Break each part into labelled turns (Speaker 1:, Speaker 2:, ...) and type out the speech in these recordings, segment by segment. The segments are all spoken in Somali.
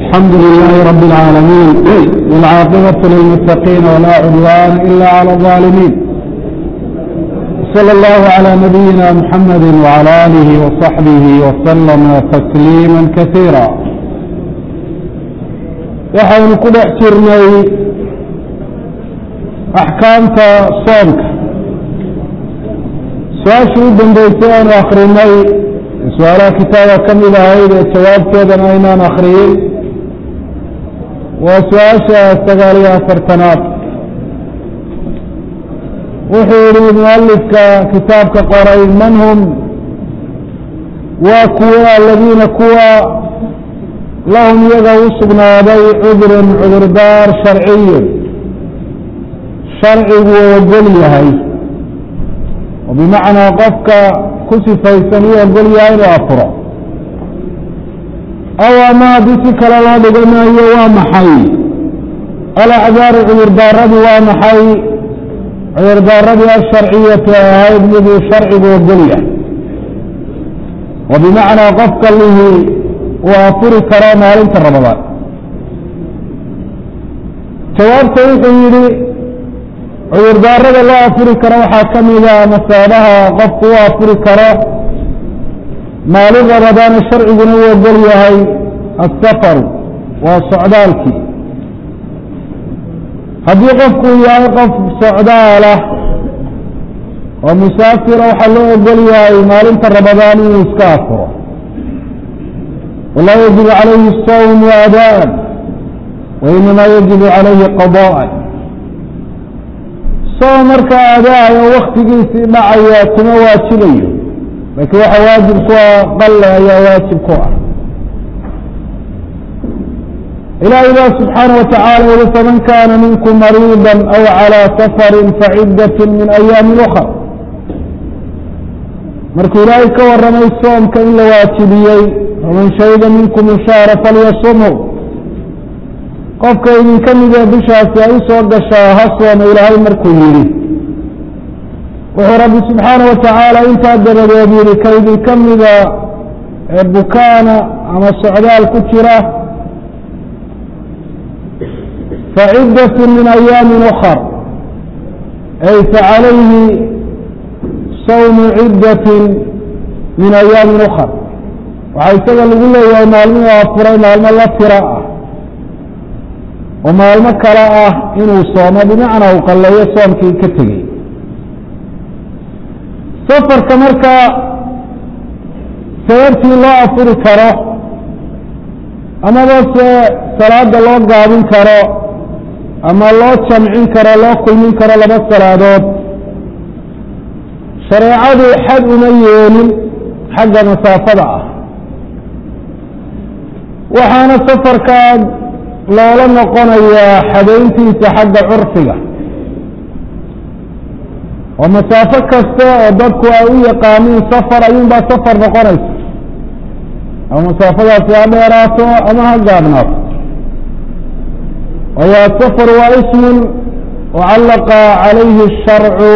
Speaker 1: الحمد لله رب العالمين والعاقبة للمتقين ولا عدوان إلا على الظالمين صلى الله على نبينا محمد وعلى آله وصحبه وسلم تسليما كثيرا waxaynu ku dhex jirnay axkaamta soomka su-aashii u dambeysay aanu akrinay su-aalaha kitaaba ka mid ahayd ee jawaabteedana aynaan akriyin waa su-aasha sagaal iyo afartanaad wuxuu yihi mualifka kitaabka qoray man hum waa kuwa aladiina kuwa lahum iyaga u sugnaaday cudrun cudurdaar sharciyun sharcigu ogol yahay oo bimacnaa qofka ku sifaysan uu ogol yahay inuu afuro aw ama haddii si kale loo dhigo maayo waa maxay alacdaaru cudurdaaradii waa maxay cudurdaaradii asharciyatu ay ahayd miduu sharcigu ogol yahay oo bimacnaa qofka lihi uu afuri karo maalinta ramadaan jawaabta wuxuu yidhi cudurdaarada loo afuri karo waxaa ka mida masaabaha qofku u afuri karo maalin ramadaana sharciguna u ogol yahay asafaru waa socdaalkii haddii qofku yahay qof socdaalah oo musaafira waxaa loo ogol yahay maalinta ramadaan inuu iska afuro walaa yajibu calayhi sawm adaan wainamaa yajibu calayhi qadaan soom markaa adaay oo waktigiisii dhacaya kuma waajibayo laakiin waxa waajib ku ah qalle ayaa waajib ku ah ilaahay baa subxaana watacaala yihi faman kaana minkum mariida aw calىa safari faciddat min ayaami ukar markuu ilaahay ka waramay soomka in la waajibiyey faman shahida minkum shahra falyasumhu qofka idinka midee bishaasi ay usoo gashaa ha sooma ilaahay markuu yidhi wuxuu rabbi subxaana watacaala intaa dabadeed yihi ka idinka mida ee bukaana ama socdaal ku jira faciddat min ayaami ukar ay facalayhi sawmu ciddatin min ayaami ukar waxaa isaga lagu leeyahay maalmihii afuray maalmo la tira ah oo maalmo kale ah inuu soomo bimacnaa uu qalleeyo soomkii ka tegey safarka markaa sababtii loo afuri karo amaba se salaada loo gaabin karo ama loo jamcin karo loo kulmin karo laba salaadood shareecadu xad uma yeelin xagga masaafada ah waxaana safarkaa loola noqonayaa xadayntiisa xagga curfiga oo masaafo kasta oo dadku ay u yaqaaniin safar ayuunbaa safar noqonaysa ama masaafadaasi ha dheeraato ama ha gaabnaato waayo asafar waa ismun wacallaqa calayhi الsharcu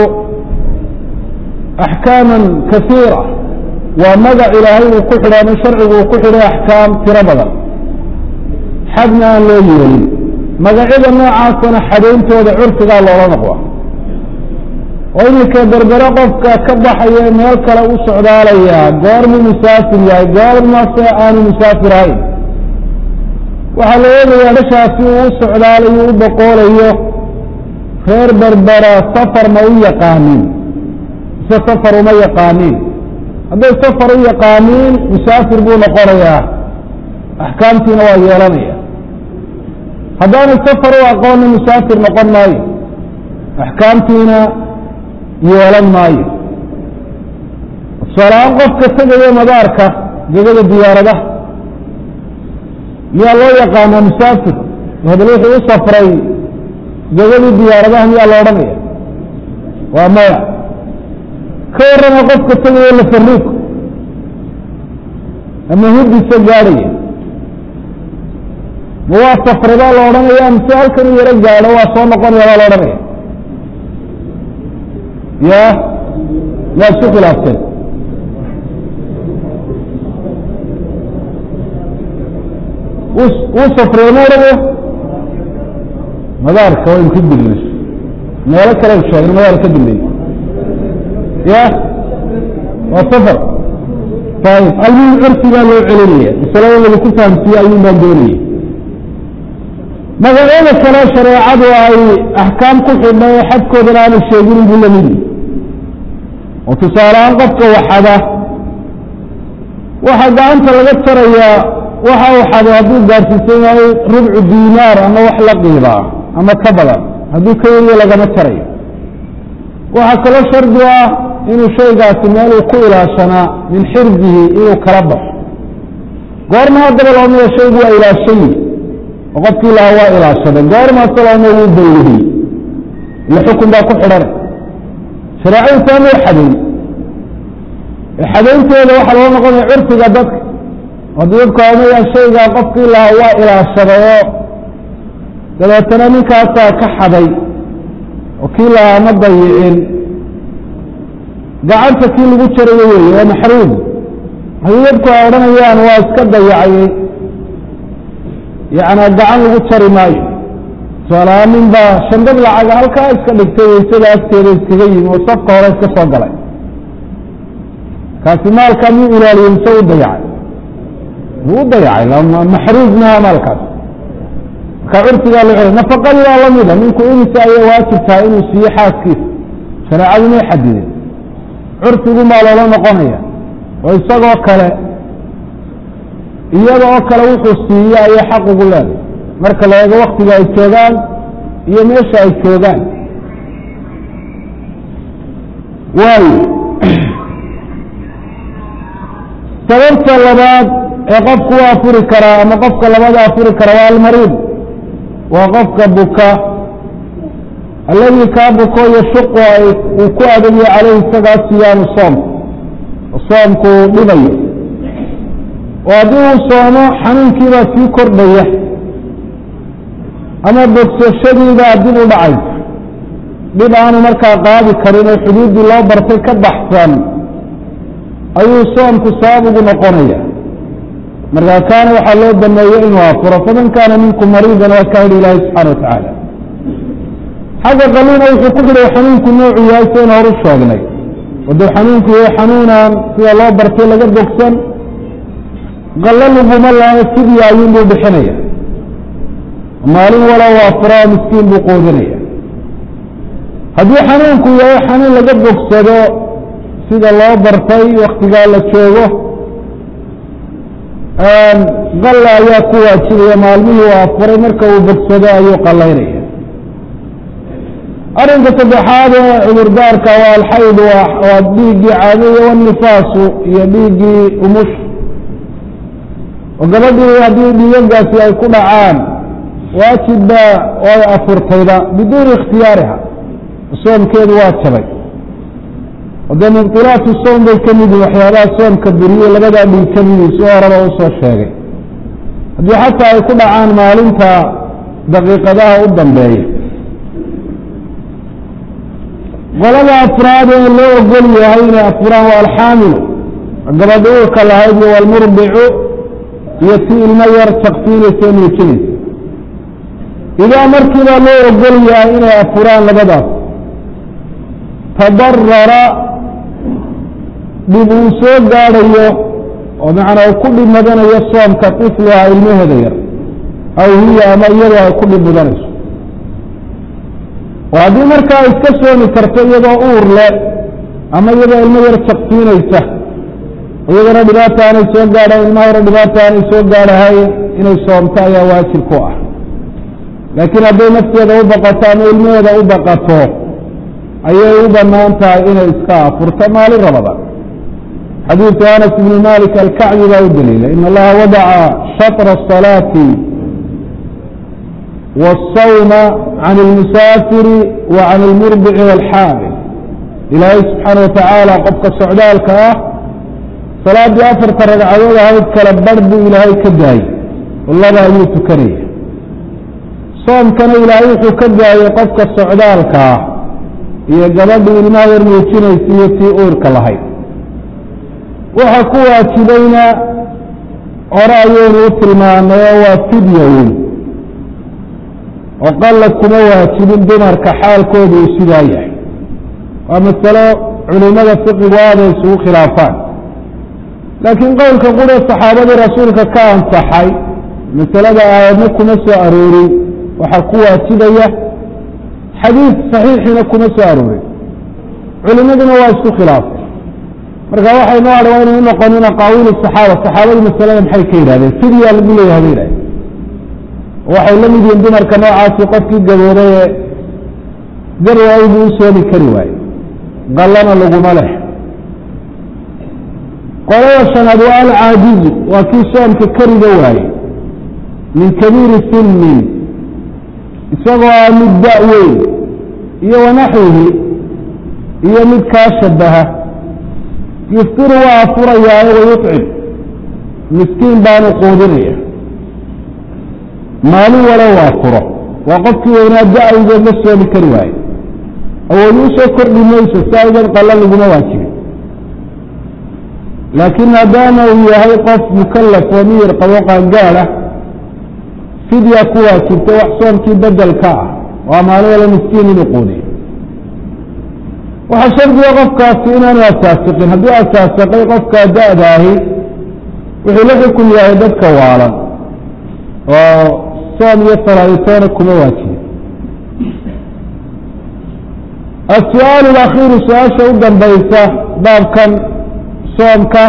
Speaker 1: axkaama kasiira waa magac ilaahay uu ku xidhay ama sharcigu uu ku xidhay axkaam tiro badan xadna aan loo yeelin magacyada noocaasana xadayntooda curfigaa loola noqda oo iminka berbere qofka ka baxaya meel kale u socdaalayaa goormuu musaafir yahay goormase aanu musaafir ahayn waxaa la eegayaa dhashaasi uu u socdaalayo u boqoolayo reer berbera safar ma u yaqaaniin mise safar uma yaqaaniin hadday safar u yaqaaniin musaafir buu noqonayaa axkaamtiina waa yeelanaya haddaanay safar u aqoonna musaafir noqon maayo axkaamtiina yeelan maayo tusaalahaan qofka tegaya madaarka gegada diyaaradaha miyaa loo yaqaanaa musaafir hadal wuxuu u safray gegadii diyaaradaha miyaa la odhanaya waa maya ka warrama qofka tegaya lafaruug ama hudisa gaadhaya ma waa safray baa la odhanaya mise halkan u yaro gaadho waa soo noqonaya baa la odhanaya ya yaa isku khilaafteen uu safriyo ma odhanayo madaarka waynu ka dilnay meelo kale sheegna madaar ka dilnay ya waa safar ayib almuhim curfigaa loo celinaya masalada lagu ku fahamsiiye ayuun baan doonaya magacyada kale shareecadu ay axkaam ku xidha ee xadkoodana aana sheeginin buu lamidi oo tusaalehaan qofka waxada waxaa gacanta laga tarayaa waxa uu xado hadduu gaarsiisan yahay rubcu diinaar ama wax la qiibaa ama ka badan hadduu ka yariyo lagama tarayo waxaa kaloo shardi ah inuu shaygaasi meeluu ku ilaashanaa min xirdihi inuu kala baxo goorma haddaba loomaya shaygu waa ilaashayi oo qofkii lahaa waa ilaashaday goormaase looma wuu baylihiyey ila xukun baa ku xidhanay shareecadu taamay xadayn xadaynteeda waxaa loo noqonaya curfiga dadka haddii dadku omayaan shaygaa qofkii lahaa waa ilaashaday oo dabeetana ninkaasaa ka xaday oo kii lahaa ma dayicin gacanta kii lagu jarayo weeye waa maxruum haddii dadku ay odhanayaan waa iska dayacay yacnaa gacan lagu jari maayo tusaalahaan nin baa shandad lacaga halkaa iska dhigtay waysada agteeda iskaga yimi oo safka hore iska soo galay kaasi maalkaa muu ilaaliye mise u dayacay wuu u dayacay maxruuj maha maalkaas marka curfigaa loo celay nafaqadii waa lamida ninku imisa ayay waajib tahay inuu siiyo xaaskiisa shareecadu may xadidin curfigu maa loola noqonaya oo isagoo kale iyada oo kale wuxuu siiye ayay xaq ugu leedahay marka la eego waktiga ay joogaan iyo meesha ay joogaan waayo sababta labaad ee qofku u afuri karaa ama qofka labada afuri kara waa almariid waa qofka buka alladii kaa buko yashuqu uu ku adagyo caleyhi isagaa siyaamu soom soomku uu dhibayo oo haddii uu soomo xanuunkiibaa sii kordhaya ama bogsashadiibaa dib u dhacaysa dhib aanu markaa qaadi karin oo xuduuddii loo bartay ka baxsan ayuu soomku sabab ugu noqonaya markaa kaana waxaa loo baneeye inuu afuro faman kaana minkum mariidan waa kaa yidhi ilaahi subxana wa tacaala xagga qaliina wuxuu ku xidhay xanuunku noocu yahay saynu horu sheegnay hadduu xanuunku yahay xanuunaan sida loo bartay laga bogsan qallo laguma laha sidii ayuunbuu bixinaya maalin walow afuraa miskiin buu qoodinaya haddii xanuunku yahay xanuun laga bogsado sida loo bartay waktigaa la joogo qalla ayaa ku waajibaya maalmihii uu afuray marka uu bogsado ayuu qallaynaya arrinka saddexaad ee cudurdaarka waa alxayd waa dhiiggii caadiya wanifaasu iyo dhiiggii umush oo gabadhii haddii dhiigagaasi ay ku dhacaan waajibba ay afurtayba biduuni ikhtiyaariha soomkeedu waa jabay oo dee mubtilaatu soom bay ka mid yihin waxyaabaha soomka buriye labadaa dhiig ka midi si horeba usoo sheegay haddii xataa ay ku dhacaan maalinta daqiiqadaha u dambeeya qolada afraad ee loo ogol yahay inay afuraan waa alxaamilu gabadha uurka lahayd iyo walmurdicu iyo ti ilmo yar jaqsiinaysa ee nuujinaysa idaa markiibaa loo ogol yahay inay afuraan labadaas tadarara dhib uu soo gaadhayo oo macnaa uu ku dhib mudanayo soomka tifluha ilmaheeda yar aw hiya ama iyadoo ay ku dhib mudanayso oo haddii markaa iska soomi karto iyadoo uur le ama iyadoo ilmo yar jaqsiinaysa iyadana dhibaata aanay soo gaadhayn ilmaha yaro dhibaata aanay soo gaadhahayn inay soomto ayaa waajib ku ah laakiin hadday nafteeda u baqato ama ilmaheeda u baqato ayay u banaan tahay inay iska afurto maalin rabada xadiidu anas ibni malik alkacbi baa u daliila in allaha wadaca shatra الصalaati والsawma can اlmusaafiri wa can اlmurdici wاlxaamil ilaahay subxaana watacaala qofka socdaalka ah salaaddii afarta ragcadood ahayd kala bar buu ilaahay ka daayey laba ayuu tukanaya soomkana ilaahay wuxuu ka daayey qofka socdaalka ah iyo gabadhii ilmaha yar muujinaysa iyo tii uurka lahayd waxa ku waajibayna hore ayaynu u tilmaanay oo waa fidya weyn oo qalla kuma waajibin dumarka xaalkooda uu sidaa yahay waa masalo culimada fiqigu aaday isugu khilaafaan laakiin qowlka qura saxaabadii rasuulka ka ansaxay masalada aayadna kuma soo aroorin waxaa ku waajibaya xadiid saxiixina kuma soo aroorin culimaduna waa isku khilaafay marka waxay noo adha waa inay u noqonin aqaawiil saxaaba saxaabadu masalada maxay ka yidhahdeen fidyaa lagu leeyahay bay yidhahdeen waxay la mid yihiin dumarka noocaasi qofkii gabooday ee garwaaybu u soomi kari waaye qallana laguma leh qolada shanaad waa alcaajizu waa kii soomka kariga waaye min kabiiri sinnin isagoo ah mid da' weyn iyo wanaxwihi iyo mid kaa shabaha yuftiru waa afurayaayo wayucim miskiin baanu quudinaya maalin walo waa furo waa qofkii weynaa da-aygood la soomi kari waaye awood u soo kordhi mayso si aydan qalla laguma waajibin laakiin maadaama uu yahay qof mukallaf oo miyir qabo qaangaada fidya ku waajibta wax soomkii bedelka ah waa maalin wala miskiin inuu quudiyo waxaa shardiga qofkaasi inaanu asaasiqin hadduu asaasiqay qofkaa da-daahi wuxuu la xukun yahay dadka waalan oo soom iyo salaaditoona kuma waajibin السؤaaل الأkيiru su-aasha u dambaysa baabkan soomka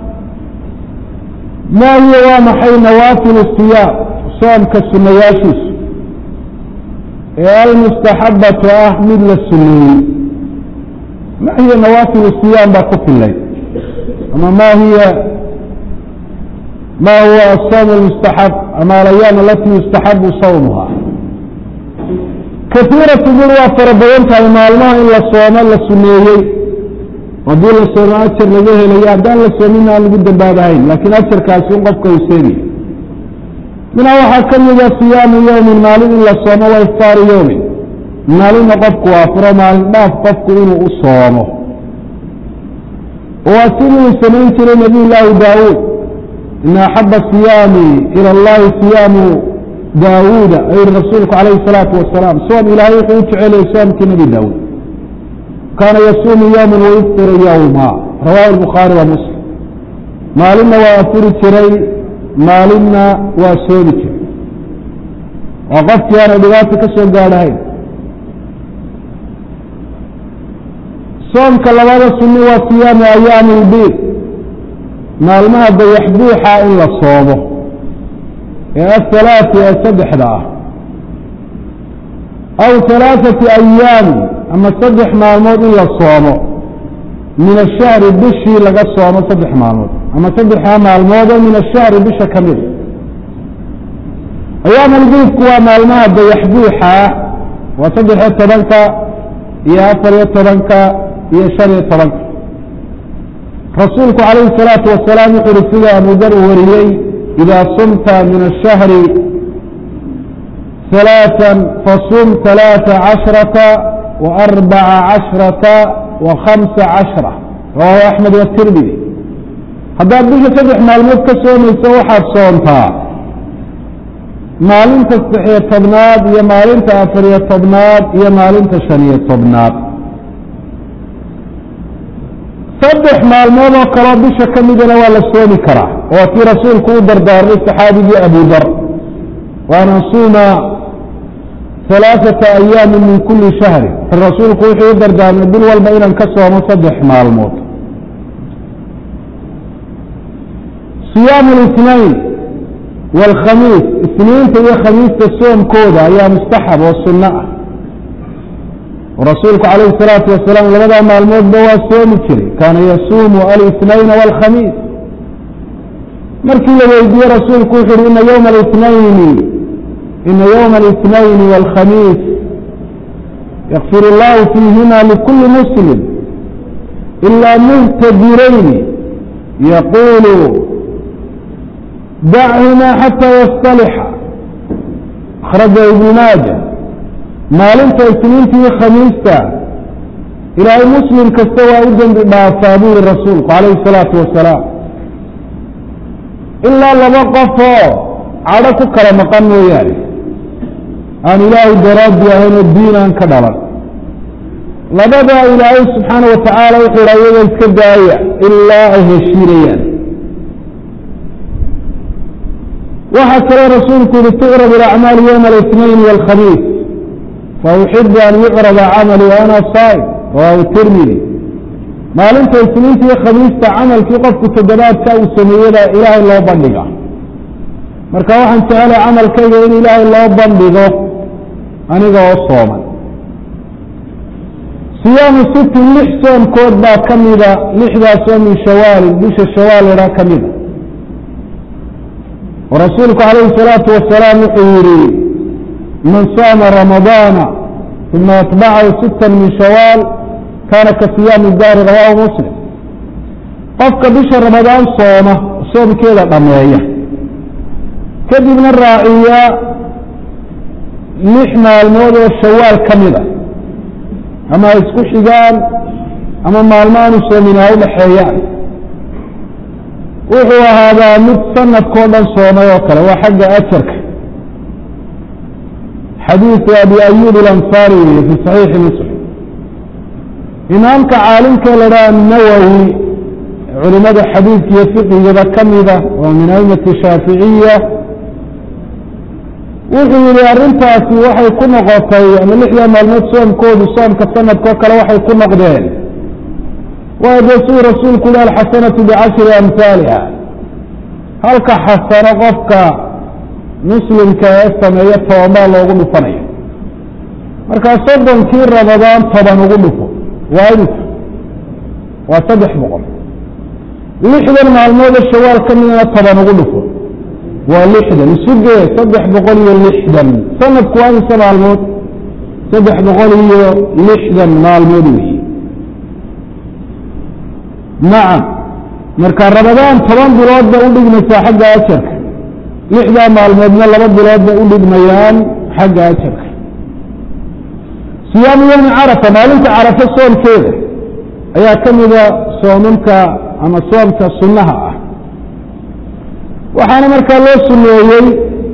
Speaker 1: ma hiya waa maxay nawaafiل الصiyaam soomka sunayaashiisu ee almustaxabaةu ah mid la suneeyey ma hiya nawaafiل الصiyaam baa ku filay ama ma hiya ma huwa الصوم المstaxab ama alayaam alati yustaxabu sawmha kaiiratu bur waa fara badan tahay maalmaha in la soomo la suneeyey haddii la soomo ajar laga helayo haddaan la soomin aan lagu dambaabahayn laakiin ajarkaasi un qofka uu seegay minhaa waxaa ka mida siyaamu yowmin maalin in la soomo wa iftaaru yowmin maalinna qofku waa furo maalin dhaaf qofku inuu u soomo waa sidii uu samayn jiray nabiy llaahi daawuud ina axaba siyaami ila allahi siyaamu daawuuda ayuu yihi rasuulku calayhi الsalaatu wasalaam soom ilaahay wuxuu u jeceliyay soomkii nebi daawuud kaana yasuumu yowma wayuftiru yowma rawahu lbukhaari wa muslim maalinna waa afuri jiray maalinna waa soomi jiray waa qofkii aana dhibaato ka soo gaadhahayn soomka labada sunni waa siyaamu ayaami lbiid maalmaha dayax buuxa in la soomo ee athalaati ee saddexda ah aw halaaثati ayaami ama saddex maalmood in la soomo min ashahri bishii laga soomo saddex maalmood ama saddexdaa maalmoodoo min ashahri bisha ka mida ayaam albiidku waa maalmaha dayax buuxa waa saddex-iyo tobanka iyo afar iyo tobanka iyo shan iyo tobanka rasuulku calayhi الsalaatu wasalaam wuxu uhi sida abu dar uu wariyey إida sumta min الشhهri ثaلاثا fasum ثaلاثa caشhرaةa وأربaca caشhرaةa وخaمسa caشhرة rawaahu أحmed والتirmidi haddaad bisha saddex maalmood ka soomayso waxaad soontaa maalinta saddexiyo tobnaad iyo maalinta afariyo tobnaad iyo maalinta شhaniyo tobnaad saddex maalmood oo kaloo bisha ka midana waa la soomi karaa waa kii rasuulku u dardaarmay saxaabigii abu dar waan ansuuma halaaثata ayaami min kuli shahri rasuulku wuxuu u dardaarmay bil walba inaan ka soomo saddex maalmood siyaamu اlisnayn wاlkhamiis isniinta iyo khamiista soomkooda ayaa mustaxab oo sunno ah rasuulku calayhi الsalaatu wasalaam labadaa maalmoodba waa soomi jiray kaana yasuumu alisnayna wاlkhamiis markii la weydiiyey rasuulku wuxu uhi ina ywma اlitnayni ina ywma اlitnayni wاlkhamiis yakfir اllahu fiihima likuli muslim ilaa muhtadirayni yaqulu dachima xata yastalixa akhraja ibnu maaja maalinta isniinta iyo khamiista ilaahay muslim kasta waa u dembi dhaafaa buu yihi rasuulku calayhi الsalaatu wasalaam ilaa laba qofoo cadho ku kala maqan mooyaane aan ilaahay daraaddi ahayn oo diin aan ka dhalan labada ilaahay subxaana wa tacaala wuxuu yidha iyaga iska daaya ilaa ay heshiinayaan waxaa kaloo rasuulku yihi tucrab ilacmaal yowma الاثnayn wاlkhamiis fauxibu an yucraba camali ana saa'im rawahu tirmidi maalinta isniinta iyo khamiista camalkii qofku toddobaadka uu sameeyada ilaahay loo bandhiga marka waxaan jecelahay camalkayga in ilaahay loo bandhigo aniga oo sooman siyaamu sitin lix soomkood baa ka mida lixdaas oo min shawaalin bisha shawaal idhaa ka mida oo rasuulku calayhi الsalaatu wasalaam wuxuu yihi man saama ramadaana uma atbacahu sita min shawaal kaana ka siyaami daari rawaahu muslim qofka bisha ramadaan sooma soomkeeda dhameeya kadibna raaciya lix maalmood oo shawaal ka mid a ama ay isku xigaan ama maalmo aanu soomin ay udhaxeeyaan wuxuu ahaadaa mid sanadkao dhan soomay oo kale waa xagga ajarka xadiiثu abi ayub اlansaari weye fi صaxiixi muslim imaamka caalimkee la dhaha nawowi culimada xadiidka iyo fiqigaba ka mida oo min aimati shaaficiya wuxuu yihi arrintaasi waxay ku noqotay ama lixda maalmood soomkoodu soomka sanadkao kale waxay ku noqdeen waa dee siduu rasuulku yihi alxasanatu bicashri amhaaliha halka xasano qofka muslimka ee sameeya tobanbaa loogu dhufanayo markaa soddonkii ramadaan toban ugu dhufo waa imika waa saddex boqol lixdan maalmooda shawaal ka midana toban ugu dhufo waa lixdan isugee saddex boqol iyo lixdan sanadku waa imisa maalmood saddex boqol iyo lixdan maalmood weeye nacam marka ramadaan toban bilood bay udhigmaysaa xagga ajarka lixdaa maalmoodna laba bilood bay udhigmayaan xagga ajarka siyaamu yowmi carafa maalinta carafo soomkeeda ayaa ka mida soomamka ama soomka sunnaha ah waxaana markaa loo suneeyey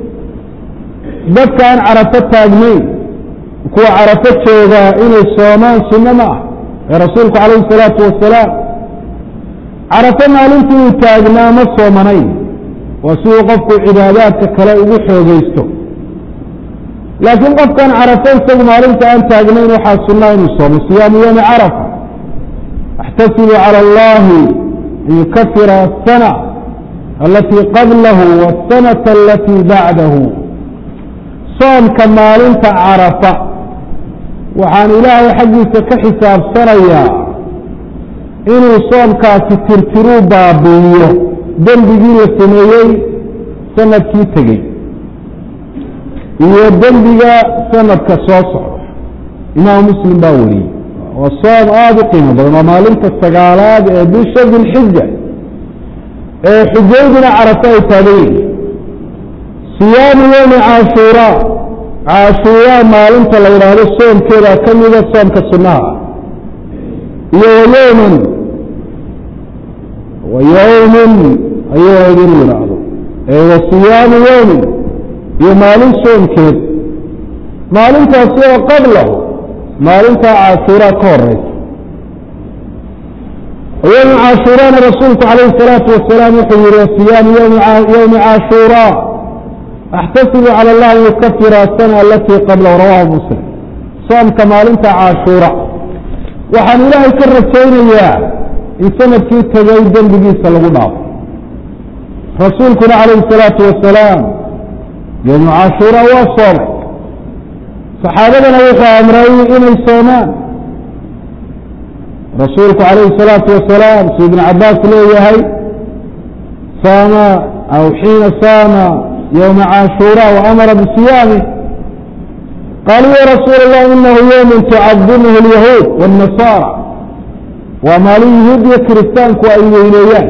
Speaker 1: dadka aan carafo taagnayn kuwa carafo joogaa inay soomaan sunno ma ah ee rasuulku calayhi salaatu wasalaam carafo maalintii uu taagnaa ma soomanayn waa siduu qofku cibaadaadka kale ugu xoogaysto laakiin qofkan carafo isagu maalinta aan taagnayn waxaa sunnaa inuu soomo siyaamu yowmi carafa axtasibu cala allahi an yukafira asana alatii qablahu wasanata alatii bacdahu soomka maalinta carafa waxaan ilaahay xaggiisa ka xisaabsanayaa inuu soomkaasi tirtiruu baabi'iyo dembigii la sameeyey sanadkii tegey iyo dembiga sanadka soo socda imaam muslim baa wariyey waa soom aada u qiimo badan waa maalinta sagaalaad ee bisha dilxija ee xujaydina carafo ay taagan yihin siyaamu yowmi caashuuraa caashuuraa maalinta la yidhaahdo soomkeeda ka mida soomka sunnaha ah iyo wayowman wayowmin ayuu idin yidhaahdo wa siyaamu yowmin iyo maalin soomkeed maalintaasi oo qablahu maalintaa caashuuraa ka horeysa yowmi caashuuraana rasuulku calayhi salaatu wasalaam wuxuu yihi siyaamu yowmi caashuuraa axtasibu cala allah an yukafira asana alatii qablahu rawahu muslim soomka maalinta caashuura waxaan ilaahay ka rajaynayaa in sanadkii tegay dembigiisa lagu dhaafo rasuulkuna calayhi salaatu wasalaam yowmu caashuura waa soomay saxaabadana wuxuu amray inay soomaan rasuulku calayhi salaatu wasalaam si ibn cabaas leeyahay saama aw xiina saama yowma caashuura waamara bisiyaamih qaaluu ya rasuul allah inahu yowmun tucadimuhu alyahuud wاnnasaara waa maalin yahuud iyo kiristaanku ay weyneeyaan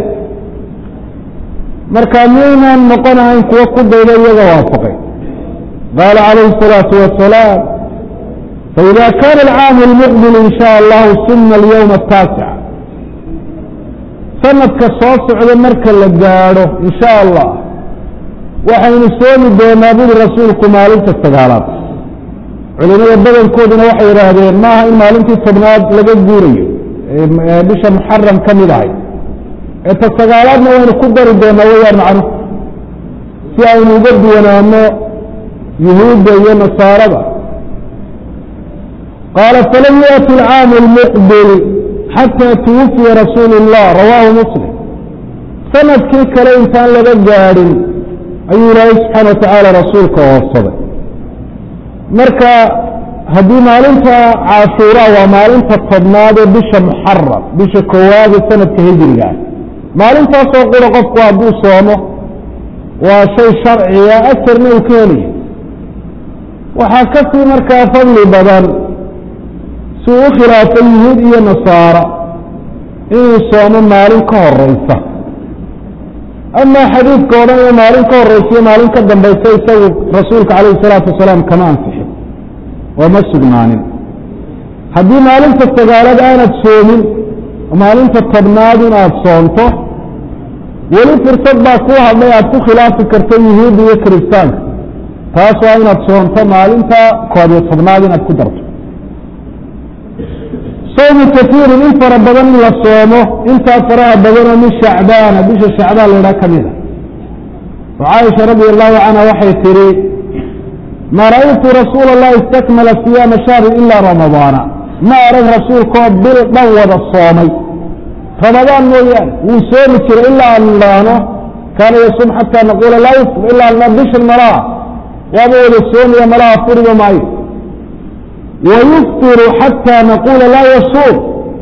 Speaker 1: marka miyaynaan noqonahayn kuwo ku dayda iyaga waafaqay qaala calayhi الsalaatu wasalaam faida kana alcaamu lmuqbil in sha allahu suna alyowma ataasica sanadka soo socda marka la gaadho in sha allah waxaynu soomi doonaa buri rasuulku maalinta sagaalaad culimada badankooduna waxay yidhaahdeen maaha in maalintii tobnaad laga guurayo ee bisha muxaram ka mid ahay ee ta sagaalaadna waynu ku dari doonaa wayaan macnu si aynu uga duwanaano yuhuudda iyo nasaarada qaala falam yaأti alcaamu اlmuqbil xataa twufiya rasuulu الlah rawaahu muslim sanadkii kale intaan laga gaadhin ayuu ilaahay subxaana watacaala rasuulka oobsaday marka haddii maalinta caashuura waa maalinta tobnaad ee bisha muxaram bisha koowaad ee sanadka hijriga ah maalintaasoo qura qofku hadduu soomo waa shay sharciga ajarna uu ka helayo waxaa kasii markaa fadli badan si uu u khilaafay yuhuud iyo nasaara inuu soomo maalin ka horeysa amaa xadiidka o dhan iyo maalin ka horeysa iyo maalin ka dambaysa isagu rasuulka calayhi salaatu wasalaam kama ansixin oo ma sugnaanin haddii maalinta sagaalaad aanad soomin maalinta tobnaad in aada soonto weli fursad baa kuu hadlay aada ku khilaafi karto yuhuudda iyo kiristaanka taas waa inaad soonto maalinta koob iyo tobnaad inaad ku darto soomu kaiirin in fara badan in la soomo intaa faraha badanoo min shacbaana bisha shacbaan laydhaha ka mid a oo caaisha radi allahu canha waxay tihi ma ra'aytu rasuula allahi istakmala siyaama shahrin ilaa ramadaana ma arag rasuulkaoo bil dhan wada soomay ramadaan mooyaane wuu soomi jiray ilaa aan idhaahno kaana yasuum xataa naquula laa yufr ilaa na bishan malaha waaba wada soomaya malaha furiba maayo wayuftiru xataa naquula laa yasuum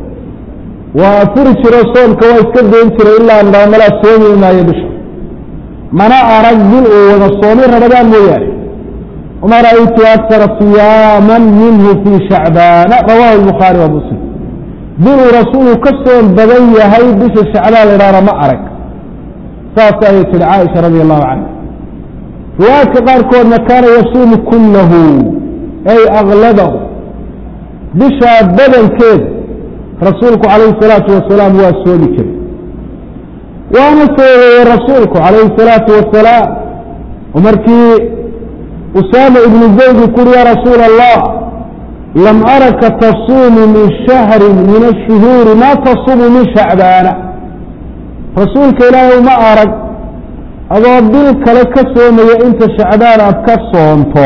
Speaker 1: waa furi jiro soomka waa iska dayn jiray ilaa aan idhahno malaa soomi maayo bisha mana arag bil uu wada soomay ramadaan mooyaane wma ra'aytu akara siyaama minhu fii shacbaana rawahu lbukhaari wa muslim biluu rasuulu ka soon badan yahay bisha shacbaan la idhahna ma arag saas ayay tihi caaisha radi allahu canha riwaayadka qaarkoodna kaana yasuumu kullahu ay akladahu bishaa badankeeda rasuulku calayhi salaatu wasalaam waa soomi jiray waana soogeeyey rasuulku calayhi salaatu wasalaam oo markii usaama ibnu zayd uu kuuri ya rasuula allah lam araka tasuumu min shahrin min ashuhuuri ma tasuumu min shacbaana rasuulka ilaahay ma arag adoo bil kale ka soomaya inta shacbaan aad ka soonto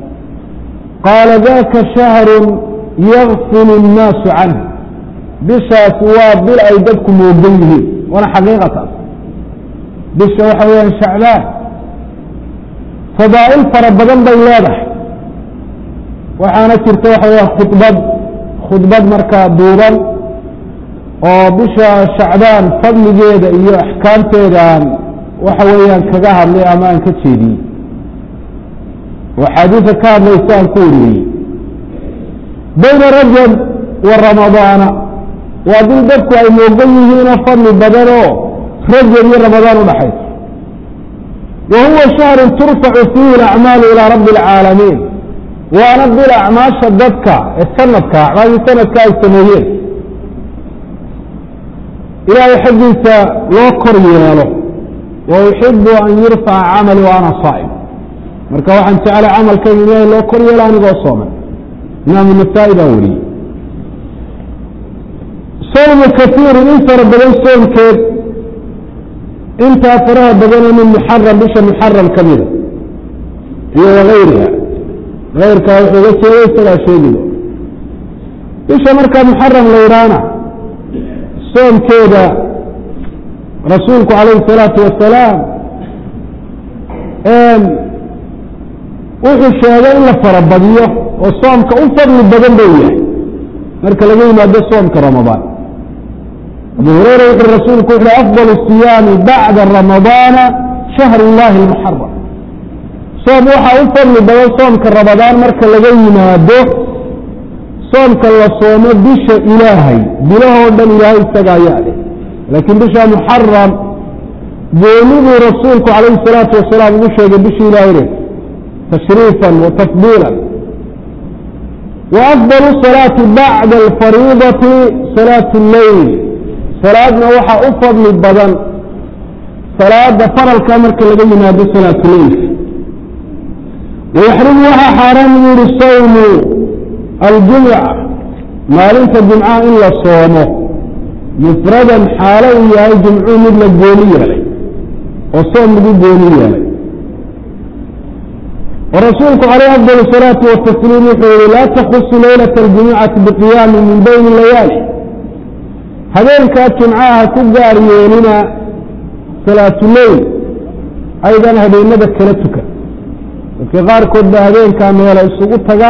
Speaker 1: qaala daka shahrun yakfilu الnaasu canh bishaasi waa bil ay dadku moogan yihiin waana xaqiiqataas bisha waxa weyaan shacbaan fadaa'il fara badan bay leedahay waxaana jirta waxa weya khudbad khudbad markaa duuban oo bisha shacbaan fadligeeda iyo axkaamteeda aan waxa weeyaan kaga hadlay ama aan ka jeediyey oo axaadiisa ka hadlaysa aan ku wariyey bayna rajab wa ramadaana waa dil dadku ay moogan yihiinoo fadli badan oo rajab iyo ramadaan udhaxaysa wa huwa shahru turfacu fiihi alacmaalu ilaa rabbi alcaalamiin waana bil acmaasha dadka ee sanadka acmaashii sanadka ay sameeyeen ilaahay xaggiisa loo kor yeelo wa uxibu an yurfaca camali wa ana saa'im marka waxaan jeclay camalkayga ilaahay loo kor yeelo anigoo sooman imaamu nasaa-i baa wariyey sawmu kaiirin in fara badan soomkeed intaa faraha badanoo min muxaram bisha muxaram ka mida iyo wagayriha ayrkaa wuxuu ga jeeda isagaa sheegido bisha markaa muxaram la yidhaahna soomkeeda rasuulku calayhi الsalaatu wasalaam wuxuu sheegay in la farabadiyo oo soomka u fadli badan buu yahay marka laga yimaado soomka ramadaan abu hureyra wuxuu rasuulku wuxu afضal الصiyaami bacda ramadaana shahr اllahi اlmuxaram soom waxaa u fadli badan soomka ramadaan marka laga yimaado soomka la soomo bisha ilaahay bilahoo dhan ilaahay isaga ayaa leh laakiin bisha muxaram gooniduu rasuulku calayhi الsalaatu wasalaam ugu sheegay bisha ilaahayne tashriifa wa tafdiila wa afضal الصalaati bacda alfariidati salaat اleyl salaadna waxaa u fadli badan salaada faralka marka laga yimaado salaatuleylka wayaxrumu waxaa xaaraan buu yihi sawmu aljumca maalinta jumcaha in la soomo mufradan xaalo uu yahay jumcuu mid la gooni yeelay oo soom lagu gooni yeelay warasuulku calayh afdal الsalaatu watasliim wuxuu yihi laa takusu laylaة اljumucati biqiyaami min bayni layaali habeenkaa jumcaha ku gaar yeelina salaatuleyl aydan habeenada kala tukan dadka qaarkood baa habeenkaa meela isugu taga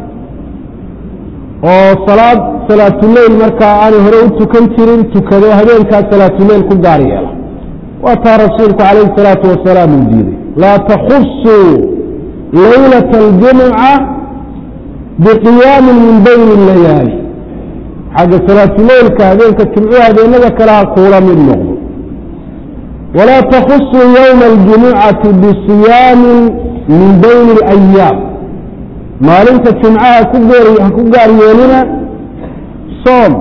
Speaker 1: oo salaad salaatuleyl markaa aanay hore u tukan jirin tukado habeenkaa salaatuleyl ku gaar yeela waa taa rasuulku calayhi الsalaatu wasalaam uu diiday laa takusuu laylaة اljumuca biqiyaami min bayni layaali xagga salaatuleylka habeenka jimcuhu habeenada kale ha kuula mid noqdo walaa takusuu ywma اljumucati bisiyaami min bayni اlayaam maalinta jumcaha ha ku gaar yeelina soom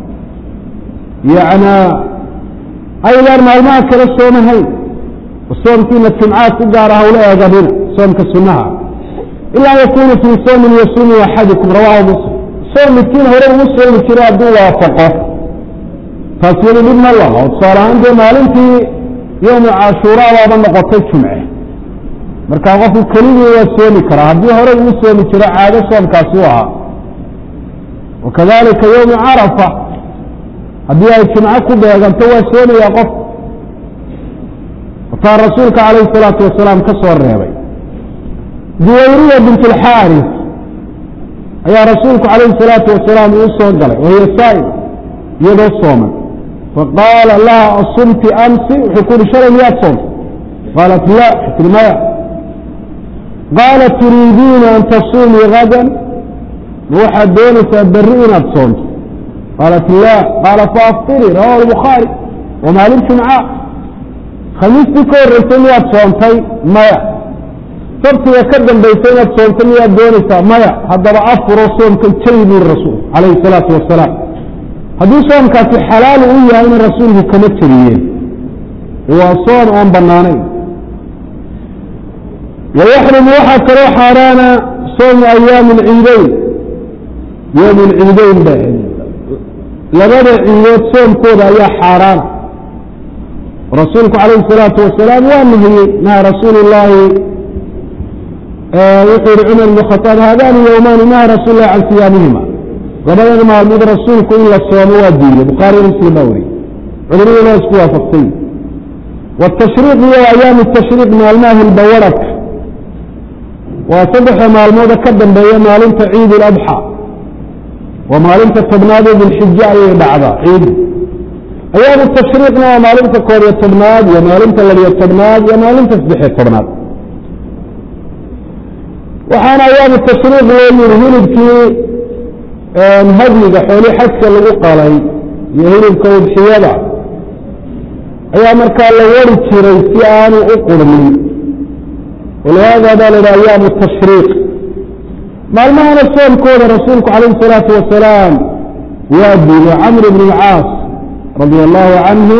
Speaker 1: yanaa aydaan maalmaha kale soomahayn soomkiina jumcaha ku gaara hawla eeganina soomka sunaha ilaa yakunu fii soomin yasuumu axadikum rawahu muslim soom midkiin hore ugu soomi jira hadduu waafaqo taas yadu dhib ma laha oo tusaale ahaan dee maalintii yowmu cashuura baaba noqotay jumce markaa qofku keligii waa soomi karaa haddii hore ugu soomi jiro caado soomkaasi u ahaa wakadalika yowmu carafa haddii ay jumco ku beeganto waa soomayaa qof taa rasuulka calayhi salaatu wasalaam ka soo reebay juwayriya bint alxaaris ayaa rasuulku calayhi salaatu wasalaam uu soo galay wahiya saa'im iyadoo sooman faqaala laha asumti amsi wuxuu ku uhi shalay miyaad soomta qaalat la tii maya qaala turiidiina an tasuumii gadan ma waxaad doonaysaa berri inaad soomto qaalat la qaala faaftirii rawahu albukhaari waa maalin jumca khamiistii ka horreysay miyaad soontay maya sabtiga ka dambaysa inaad soomto miyaad doonaysaa maya haddaba afuro soomka jayi buri rasuul calayhi salaatu wasalaam haddii soomkaasi xalaal u yahayna rasuulku kama jeriyeen waa soom aan bannaanayn wayaxrumu waxaa kaloo xaaraana soomu ayaami alciideyn yowm alciideyn ba labada ciidood soomkooda ayaa xaaraana rasuulku calayhi salaatu wasalaam waa nahiyey naha rasuulu llaahi wuxuu yihi cumar ibn khaaab haadani yowmaani naha rasuul lahi can siyaamihima labadan maalmood rasuulku in la soomo waa diiday bukhaari muslim baa weriye culimaduna waa isku waafaqsay watashriiq iyo ayaami tashriiq maalmaha hilbawaradka waa saddexda maalmooda ka dambeeya maalinta ciid اladxى waa maalinta tobnaad ee dilxije ayay dhacdaa ciidu ayaamu tashriiqna waa maalinta koob iyo tobnaad iyo maalinta labiyo tobnaad iyo maalinta saddexiyo tobnaad waxaana ayaamu tashriiq loo yihi hilibkii hadyiga xooli xajka lagu qalay iyo hilibka udxiyada ayaa markaa la wari jiray si aanu u qurmin walihaada baa la yidhaha ayaamu tashriiq maalmahana soomkooda rasuulku calayhi salaatu wasalaam waa diiday camr bn اlcaas radia allahu canhu